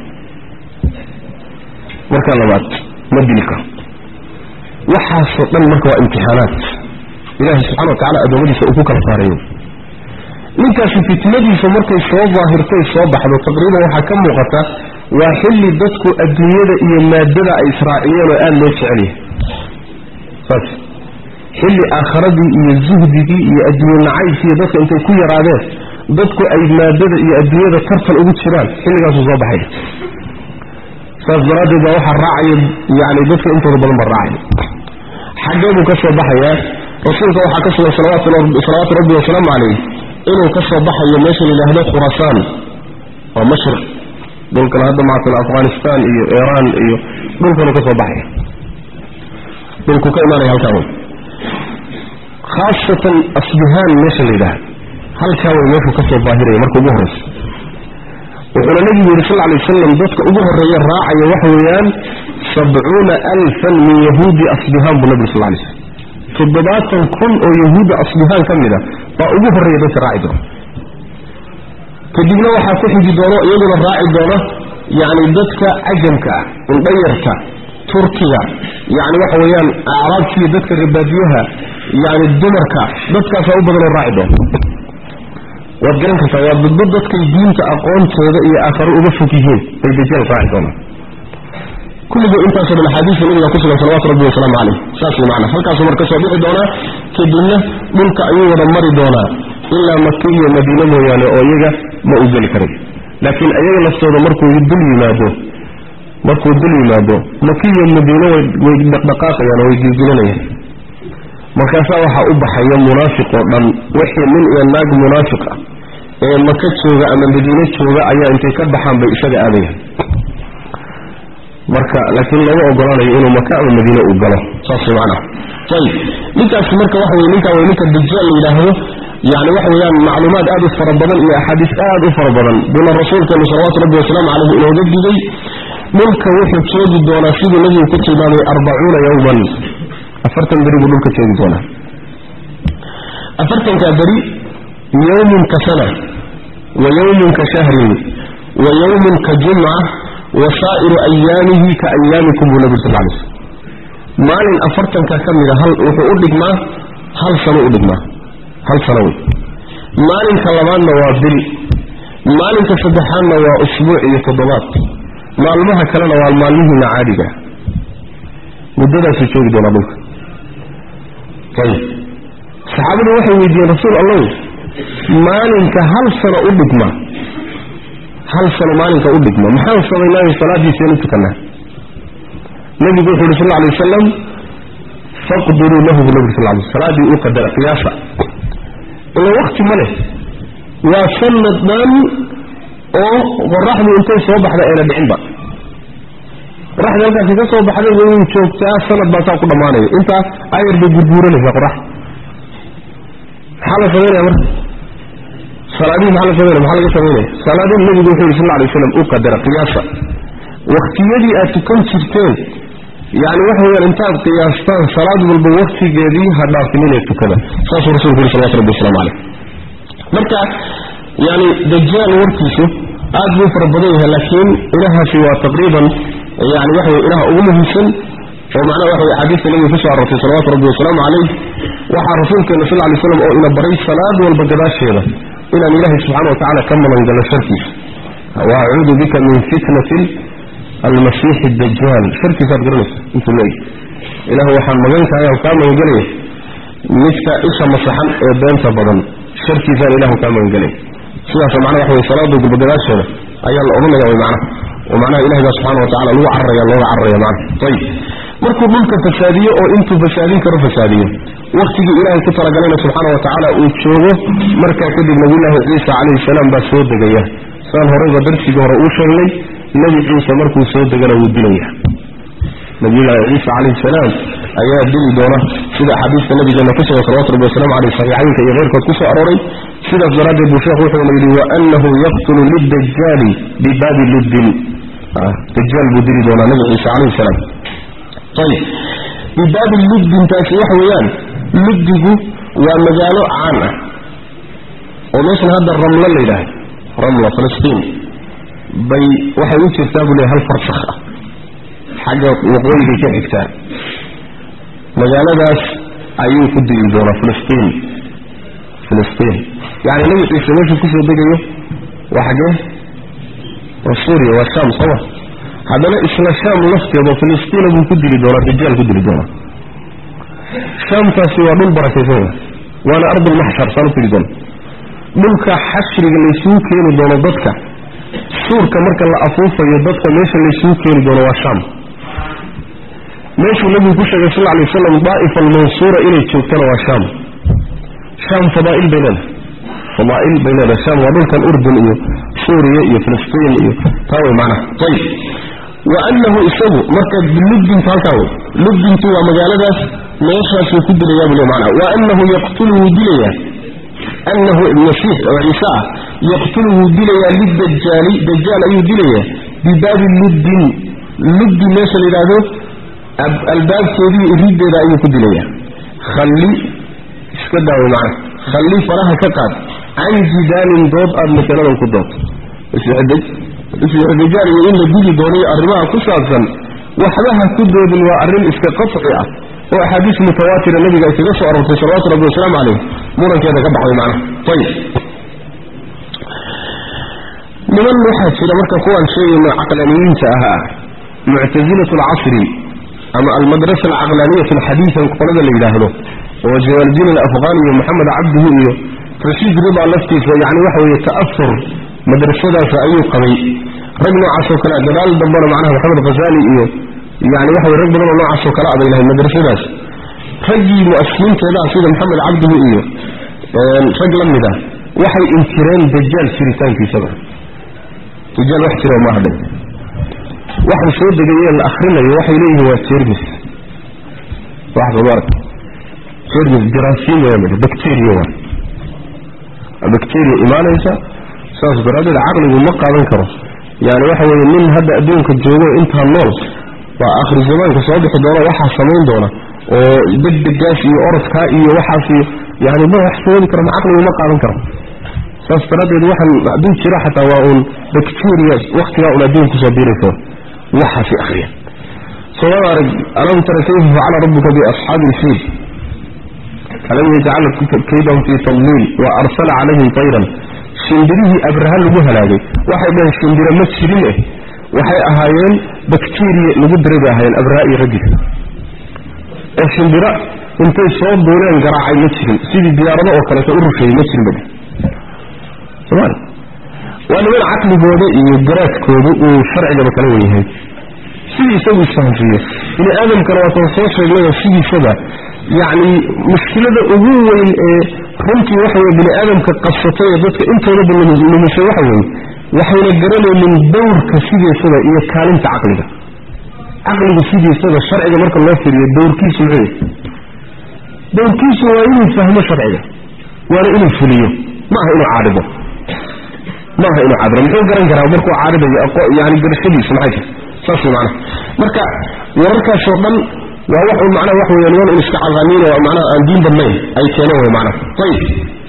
markaa labaad ma dili karo waxaasoo dhan marka waa imtixaanaad ilaahay subxana wa tacala adoomadiisa uu ku kala saarayo ninkaasi fitnadiisa markay soo daahirtay soo baxdo taqriiban waxaa ka muuqata waa xilli dadku adduunyada iyo maadada ay israaciyeen oo aada loo jecel yahay saas xilli aakharadii iyo zuhdigii iyo adduunye nacaybkii dadka intay ku yaraadeen dadku ay maadada iyo adduunyada tartan ugu jiraan xilligaasuu soo baxaya saas daraaddeed baa waxaa raacaya yani dadka intooda badan baa raacaya xaggee buu ka soo baxayaa rasuulka waxaa ka sugan salawaatu rabbi wasalaamu calayh inuu ka soo baxayo meesha la yidhaahdo khurasaan waa mashriq dhulkan hadda maatala afghanistan iyo iiraan iyo dhulkanuu ka soo baxaya dhulku ka imaanaya halkaa wey khaasatan asbihaan meesha la yidhaahdo halkaa way meeshuu ka soo baahiraya marka ugu horraysa wuxuuna nebigu yidhi sal lay wasalam dadka ugu horreeya raacaya waxa weeyaan sabcuuna alfan min yahuudi asbihaan buu nabigu sal lay slm toddobaatan kun oo yahuudda asbihaan ka mid a baa ugu horreeya dadka raaci doona kadibna waxaa ku xigi doono iyaguna raaci doona yacni dadka cajamka ah indhayarka turkiga yacni waxa weeyaan acraabkiiyo dadka rabaadiyaha yacni dumarka dadkaasaa u badanoo raaci doona waad garan kartaa waa dadba dadkay diinta aqoontooda iyo aakharo uga fog yihiin bay dajaal raaci doonaan kulligoo intaasoo dhan axaadiista nabiga ku sugan salawatu rabbi wasalaamu caleyh saas way macnaa halkaasuu marka soo bixi doonaa kadibna dhulka ayuu wada mari doonaa ilaa maki iyo madiine mooyaane oo iyaga ma u geli karay laakiin ayaga laftooda markuu dul yimaado markuu dul yimaado maki iyo madiine way dhaqdhaqaaqayaan oo way gilgilanayaan markaasaa waxaa u baxaya munaafiq oo dhan wixii nin iyo naag munaafiq ah ee maka jooga ama madiine jooga ayaa intay ka baxaan bay isaga aadayaan marka laakiin looma ogolaanayo inuu maka ama madiine uu galo saas macnaha ayib ninkaasi marka waxa weye ninkaa way ninka dajaal la yidhaahdo yani waxa weeyaan macluumaad aad u fara badan iyo axaadiis aad u fara badan buuna rasuulkeenu salawaatu rabbi wasalaamu caleyh inooga digay dhulka wuxuu joogi doonaa siduu nabigu ku tilmaamay arbacuuna yowman afartan beri buu dhulka joogi doonaa afartankaa beri yowmun ka sana wa yowmun ka shahrin wa yowmun ka jumca wa saa'iru ayaamihi ka ayaamikum buu nabigu sal lay slm maalin afartanka ka mida hal wuxuu u dhigmaa hal sano u dhigmaa hal sano wey maalinka labaadna waa bil maalinka saddexaadna waa usbuuc iyo toddobaad maalmaha kalena waa maalmihiina caadiga muddadaasuu joogi doonaa dhulka ayib saxaabadu waxay weydiiyeen rasuul allow maalinka hal sano u dhigma hal sano maalinka u dhigma maxaan samaynaayo salaadiisaynu tukanaa nabigu wuxu uhi sal lla alay wasalam faqduruu lahu bu nabi sal lay salaaddii u qadara qiyaasa ila wakti ma leh waa sanad dhan oo qoraxdu intay soo baxda ayna dhicinba qoraxda halkaasi ka soo baxday way joogtaa sanad baa saa ku dhammaanaya intaa ayar bay gurguuranaysaa qoraxda maxaa la samaynaya marka salaadihi maxaa la samaynaya maxaa laga samaynaya salaadihi nabigu wuxuu yidhi sal lla alay waslam u qadara qiyaasa waktiyadii aad tukan jirteen yani waxa weyaan intaad qiyaastaan salaad walba waktigeedii ha dhaafinina tukada saasuu rasulku yuri salawatu rabbi waslamu caleyh marka yani dajaal warkiisu aad buu fara badan yahay laakiin ilahaasi waa taqriiban yani waxa wey ilaha ugu muhiimsan oo macnaha waxa wey axaadiista nabiga kusoo arortay salawaatu rabbi wasalaamu caleyh waxaa rasuulkeena sal lay slam oo ina baray salaad walba gadaasheeda inaan ilaahay subxana wa tacala ka malangalo sharkiisa wa acuudu bika min fitnatin almasiix dajaal sharkiisaad garanaysa intuu leeyahy ilaah waxaan magankahay kaa magangelaya midka isha masaxan ee beenta badan sharkiisaan ilahu kaa magangelaya sidaas macnaha waxa wey salaada gubagadaasheeda ayaa la odhanaya way macnaha oo macnaha ilahi baa subxana wa tacala lagu cararaya looga cararaya macnaha ayib markuu dhulka fasaadiyo oo intuu fasaadin karo fasaadiyo waktigii ilaahay ku talagalayna subxaana wa tacaala uu joogo markaa kadib nabiyullaahi ciisa calayhi salaam baa soo degaya saan horeyba darsigii hore uu sheegnay nebi ciise markuu soo degana wuu dilaya nabiyullaahi ciisa calayhi salaam ayaa dili doona sida axaadiista nabigeena ku sugan salawatu rabbi wasalaamu caleyh saxiixaynka iyo keyrkood ku soo arooray sidaas daraaddeed buu sheekhu wuxuuna yidhi waanahu yaqtulu lidajaali bibaabi luddin dajaal buu dili doonaa nabi ciise calayhi salaam ayib bibaabi luddintaasi waxa weeyaan luddigu waa magaalo caan ah oo meeshan hadda ramlo la yidhaahdo ramla filistiin bay waxay u jirtaa buu leey hal farsakh ah xagga waqooyigay ka xigtaa magaaladaas ayuu ku dili doonaa filistiin filistiin yani nabi ciise meeshuu kusoo degayo waa xaggee waa suuriya waa sham sooma haddana isla sham lafteeda filistiina buu ku dili doonaa dajaal ku dili doonaa shaamtaasi waa dhul barakaysan wa waana ardulmaxshar saan u tiri doona dhulka xashriga laysugu keeni doono dadka suurka marka la afuufayo dadka meesha laysugu keeni doono waa shaam meeshuu nabigu ku sheegay sal alay wasalam daa'ifa almansuura inay joogtana waa shaam shaam fadaa'il bay leedahay fadaa'il bay leedahay shaam waa dhulkan urdun iyo suuriya iyo filistiin iyo taa way macnaha ayib wa annahu isagu marka luddintu halkaa wey luddintu waa magaaladaas meeshaasuu ku dilayaa buu le macnaha wa annahu yaqtulu wuu dilayaa annahu masiix oo ciise ah yaqtulu wuu dilayaa lidajaali dajaal ayuu dilayaa bibaabi luddin luddi meesha la yidhaahdo albaabkeedii riddeeda ayuu ku dilayaa khalli iska daawo macna khalli faraha ka qaad can jidaalin dood aada masaladan ku doonto isdajaal iyo in la dili doonayo arrimaha ku saabsan waxba ha ku doodin waa arrin iska qaci ah oo axaadiis mutawaatira nabiga ay kaga soo aroortay salawatu rabbi wasalaamu caleyh murankeeda ka baxday macnaha ayib niman waxaa jira marka kuwaan sheegayno caqlaniyiinta ahaa muctasilatu alcasri ama almadrasa alcaqlaaniyat alxadiida qolada la yidhaahdo oo jawaaldiin alafqaan iyo moxamed cabdihu iyo rashiid rida laftiisa yani waxa weeye ta'afur madrasadaas ayuu qabay rag noocaasoo kale gadaal dambana macnaha maxamed khazali iyo yani waxa weye rag badan oo noocaasoo kale abay lahayd madrasadaas raggii mu'asisiinteedaa sida maxamed cabdihu iyo rag la mid ah waxay inkireen dajaal jiritaankiisaba dajaal wax jiro maaha dhe waxaan soo degaye la akrinayo waxay leeyihiin waa jermis waxsoomaarka jermis jaraasiin waa midha bacteria waa bacteria imaanaysa saas daraaddeed caqligu ma qaadan karo yani waxa weeye nin hadda adduunka joogo intaa nool waa akhri zamaanka soo bixi doona waxaa samayn doona oo degdegaas iyo orodkaa iyo waxaas iyo yani ma wax sababi karo caqligu ma qaadan karo saas daraaddeed waxaan hadduu jira xataa waa uun bacteria waktigaa un adduun kusoo biiraysa waxaasi akhriya soomada arag alam tara kayfa facala rabbuka biasxaabi ilfiil alam yajcal kaydahum fii tadliil wa arsala calayhim tayran shimbirihii abraha lagu halaagay waxay dhaheen shimbiro ma jirin eh waxay ahaayeen bacteria lagu diray bay ahaayeen abraha iyo raggiisa oo shimbiro intay soo duuleen garaacay ma jirin sidii diyaarado oo kaleeto u rusheeyey ma jirin ba somal waa niman caqligooda iyo garaadkooda uu sharcigaba kala wen yahay sidii isagu isfahamsiiye bini aadamkana waatan soo sheegnayo sidiisaba yacni mushkilada ugu weyn ee runtii waxa weye bini aadamka qabsatay ee dadka intoodaba lumisay waxa weeye waxayna garanaynin dowrka sidiisada iyo kaalinta caqliga caqligu sidiisada sharciga marka loo firiyo dowrkiisu muxuu yahay dowrkiisu waa inuu fahmo sharciga waana inuu fuliyo ma aha inuu caarido ma aha inuu caarido muxuu garan karaa markuu caaridayo yani garashadiisu maxay tahay saas macnaha marka wararkaasoo dhan waa wax un macnaha wax weeyaan wan un iska caqaaniin oo macnaha aan diin badnayn ay keeneen way macnaha ayib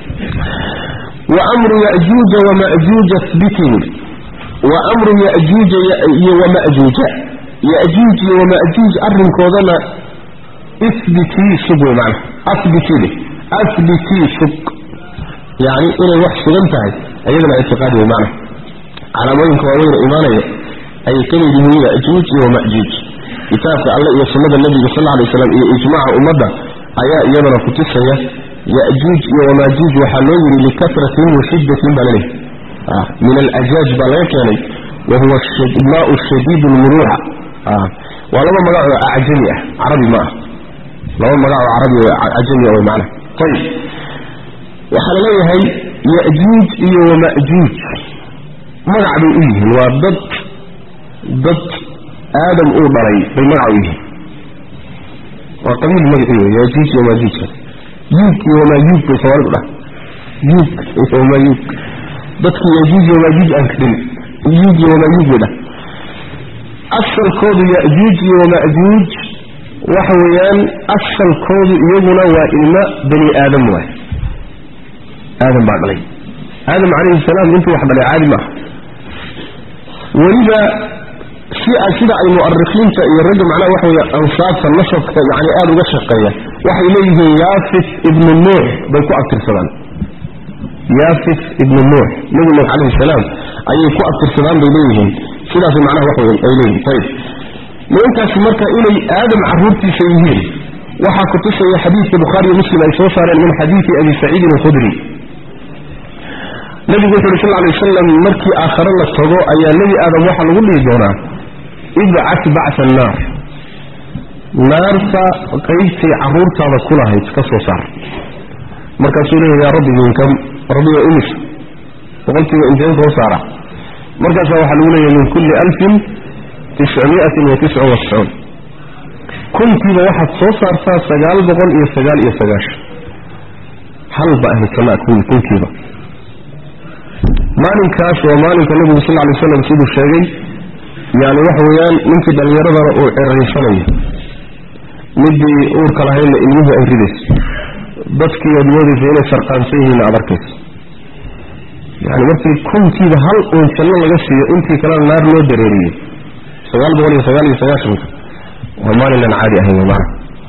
wa amru ya'juuja wa ma'juuja thbitin wa amru ya'juuja iyo wa ma'juuja ya'juuj iyo wa ma'juuj arrinkoodana isbitii sug wey macnaha asbitii leh asbitii sug yani inay wax sugan tahay ayadana ictiqaadi wey macnaha calaamooyinka waaweyna imaanaya ayay ka mid yihiin ya'juuj iyo wama'juuj kitaabka alle iyo sunnada nebiga sal alay slam iyo ijmaaca ummadda ayaa iyadana kutusaya ya'juuj iyo wamaajuuj waxaa loo yidhi likasratin wa shiddatin baa laleehay min alajaaj baa laga keenay wa huwa maau shadiid lmuruuca waa laba magac oo acjami ah carabi ma ah laba magac oo carabi cajami ah way macnaha ayib waxaa la leeyahay ya'juuj iyo wama'juuj magac bay u yihiin waa dad dad aadam uu dhalay bay magac u yihiin waa qabiil magacii wey yaajuuj iyo maajuujka yuug iyo wamaajuuj bay soomaalidu dhah yuug iyo wamaajuuj dadkii yaajuuj iyo maajuuj aan karin yuug iyo wamaajuuj bay dhah asalkoodu yajuuj iyo wamaajuuj waxa weeyaan asalkoodu iyaguna waa ilmo bani aadam waay aadam baa dhalay aadam calayhi salaam intuu wax dhalay caadi maaha weliba si sida ay mu'arikiinta iyo ragga macnaha waxa weeye ansaabta nasabka yacni aada uga shaqeeya waxay leeyihiin yaafis ibnu nuux bay ku abtirsadaan yaafis ibnu nuux nebi nuux calayhi salaam ayay ku abtirsadaan bay leeyihiin sidaas macnaha waxa wey ay leeyihin ayib nimankaasi marka inay aadam caruurtiisa yihiin waxaa kutusaya xadiidka bukhaariyo muslim ay soo saareen min xadiidi abi saciidin alkhudri nabigu wuxu uhi sal ly wasalam markii aakhare la tago ayaa nebi aadam waxaa lagu dhihi doonaa ibcat bacsa annaar naarta qaybtay caruurtaada ku lahayd ka soo saar markaasuu leeyahy yaa rabbi minkam rabbiga imis boqolkiiba inteen soo saara markaasaa waxaa lagu leeyahay min kulli alfin tiscmiatin wa tisca wa tiscuun kunkiiba waxaad soo saartaa sagaal boqol iyo sagaal iyo sagaashan halba ahlusamaa kuwii kunkiiba maalinkaas waa maalinka nabigu sal lay slam siduu sheegay yani waxa weeyaan ninkii dhallinyaradana uu ceraysanayo midii uurka lahaydna ilmuhu ay ridayso dadkii aad moodaysa inay sarqaansan yihiin aad arkayso yani markii kunkiiba hal uun janno laga siiyo intii kalena naar loo dareeriyey sagaal boqol iyo sagaal iyo sagaashanka waa maalinaan caadi ahayn maana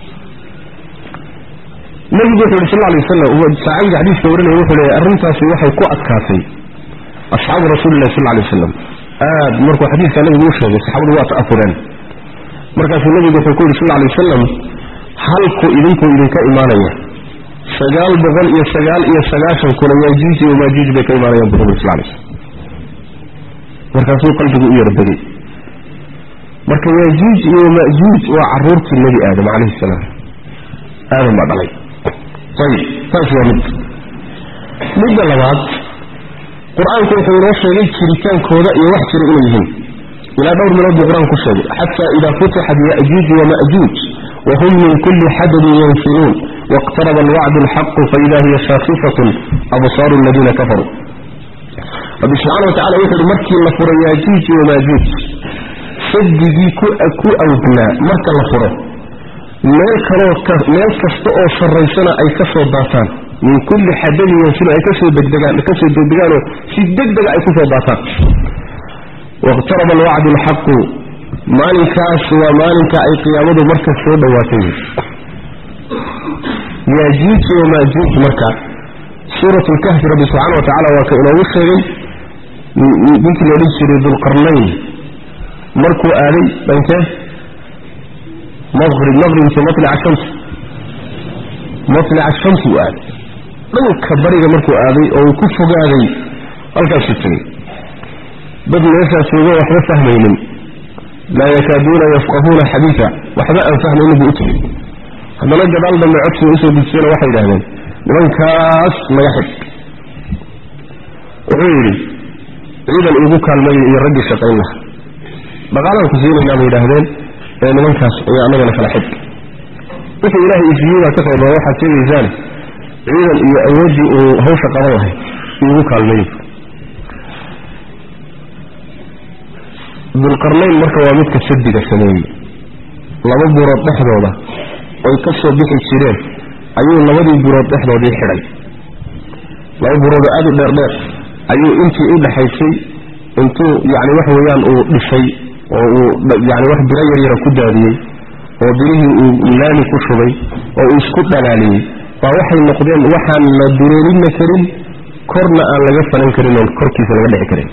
nabigu wuxu yhi sal lay wasalam saacadiga xadiiska warinaya wuxuu leeyahy arrintaasi waxay ku adkaatay asxaabu rasuulilahi sal lay wasalam aad markuu xadiidka nabigu u sheegay saxaabadu waa ta'afureen markaasuu nabigu wuxuu ku yidhi sal lay wasalam halku idinkuu idinka imaanaya sagaal boqol iyo sagaal iyo sagaashan kuna yaajuuj iyo maajuuj bay ka imaanayaan bu nabigu sal lay slam markaasuu qalbigu u yarbegay marka yaajuuj iyo majuuj waa caruurtii nebi aadam calayhi salaam aadam baa dhalay ayib taas waa mid midda labaad qur-aanku wuxuu inoo sheegay jiritaankooda iyo wax jira inay yihiin ilaa dhowr meelood buu qur-aanku ku sheegay xataa idaa futixat ya'juuj wama'juuj wahum min kulli xadabin yanfiluun wاqtaraba alwacdu alxaqu faida hiya shaakifatun absaaru aladiina kafaruu rabbi subxaana wa tacala wuxu uhi markii la furo yaajuuj wamaajuuj sadigii ku awdnaa marka la furo meel kaloo meel kasta oo sarraysana ay ka soo daataan min kulli xadabin yanfiluun ay kasoo degdegaan kasoo degdegaanoo si degdega ay kusoo daataan wاqtaraba alwacdu alxaqu maalinkaas waa maalinka ay qiyaamadu marka soo dhowaatay yaajuuj wamaajuuj marka suurat lkahfi rabbi subxaana wa tacala waa ka inoogu sheegay ninkii loodhan jiray dulqarnayn markuu aaday dhankee maqrib maqribki matlica shams matlica shamsi uu aaday dhanka bariga markuu aaday oo uu ku fogaaday halkaasuu tegey dad meeshaas joogo waxba fahmaynin laa yakaaduuna yafqahuuna xadiida waxba aan fahmaynin buu u tegey haddana gadaal dambe codsiga usoo dejiyana waxay yidhahdeen nimankaas naga xig wuxuu yidhi ciidan iigu kaalmaya iyo raggii shaqayn laha dhaqaalaan ku siinaynaa bay yidhaahdeen ee nimankaas ayaa annagana kala xig wixii ilaahay isiiyeydaa ka qayba waxaad sheegaysaane ciidan iyo awooddii uu hawsha qaban lahay iigu kaalmeeyey dulqarnayn marka waa midka sadiga sameeyey laba buurood dhexdooda oy ka soo bixi jireen ayuu labadii buurood dhexdoodii xidhay laba buuroodoo aada u dheerdheer ayuu intii u dhexaysay intuu yacni waxa weeyaan uu dhisay oo uu yani wax biro yaryara ku daadiyey oo birihii uu laami ku shubay oo uu isku dhalaaliyey baa waxay noqdeen waxaan la dureerinna karin korna aan laga falan karin oon korkiisa laga dhici karin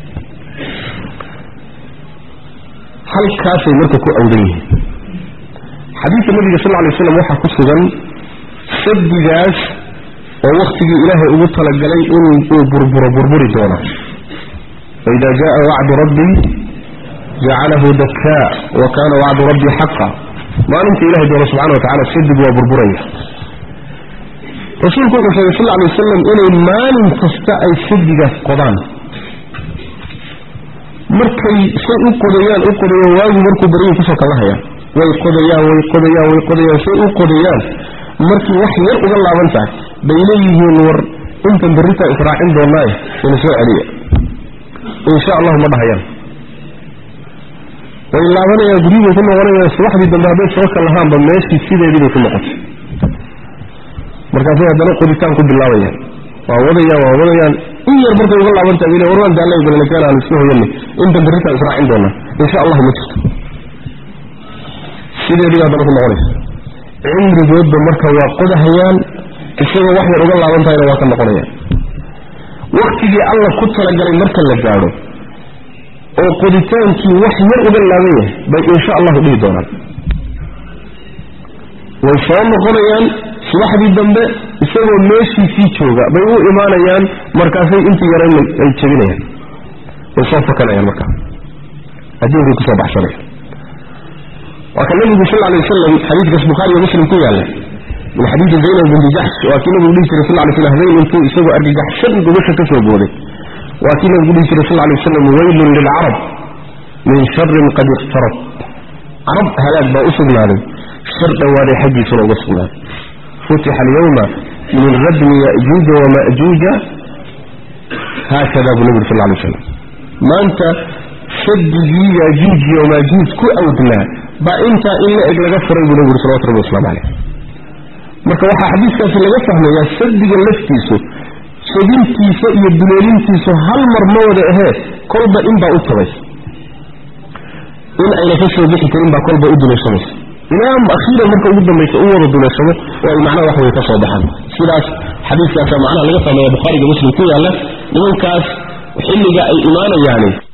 halkaasay marka ku awdan yihiin xadiidka nabiga sal ly slam waxaa ku sugan sabdigaas oo wakhtigii ilaahay ugu talagalay inuu burburo burburi doono faida jaa wacdu rabbii jacalahu dakaa wa kaana wacdu rabbii xaqa maalinta ilahay doono subxana wa tacala sadig waa burburaya rasuulku wuxuu sheegay sal lay wasalam inay maalin kasta ay sadigaas qodaan markay say u qodayaan u qodayaan waagu markuu baryay kusoo kala hayaan way qodayaan way qodayaan way qodayaan say u qodayaan markii wax yar uga laaban tahay bay leeyihiin war intan berritaa israacin doonaaye ina soo celiya insha allahu ma dhahayaan way laabanayaan guryibay ku noqonayaan subaxdii dambe hadday soo kal lahaanba meeshii sideedii bay ku noqotay markaasay haddana qoditaan ku bilaabayaan waa wadayaan waa wadayaan in yar markay uga laabantahay bay war waan daallay balnakeen aan isku hoyanay intan berritaa israacin doonaa insha allahu ma jirto sideedii haddana ku noqonaysa cimrigoodba marka waa qodahayaan isagoo wax yar uga laaban tahayna waa ka noqonayaan waktigii alla ku talagalay marka la gaadho oo qoditaankii wax yar uga laaban yahay bay insha allahu dhihi doonaan way soo noqonayaan subaxdii dambe isagoo meeshiisii jooga bay u imaanayaan markaasay intii yarayn ay jebinayaan way soo fakanayaan markaa adduunkay kusoo baxsanaya waa ka nabigu sal alay wasalam xadiidkaas bukhaari iyo muslim ku yaalla min xadiidi zaynab binti jaxsh waa kii nabigu dhihi jiray sal lay slam habeen intuu isagoo argagaxsan gobasha ka soo booday waa kii nabigu dhihi jiray sal lay wasalam weylun lilcarab min sharin qad iqtarab carab halaag baa u sugnaaday shar dhowaaday xaggiisuna uga sugnaaday futixa alyawma min radmi ya'juuja wama'juuja haakada buu nabigu sal lay wasalam maanta sadigii yaajuuj iyo maajuuj ku awdnaa baa intaa in la eg laga furay buu nabigu salawatu rabbi waslamu caleyh marka waxaa xadiiskaasi laga fahmayaa sadiga laftiisu jebintiisa iyo duleelintiisu hal mar ma wada ahee kolba inbaa u tabaysa in ayna ka soo bixi karin baa kolba u duleeshamaysa ilaa akhiiran marka ugu dambaysa u wada duleeshamo oo ay macnaha wax way ka soo baxaan sidaas xadiiskaasa macnaha laga fahmaya bukhaariga muslim ku yaalla nimankaas xilliga ay imaanayaani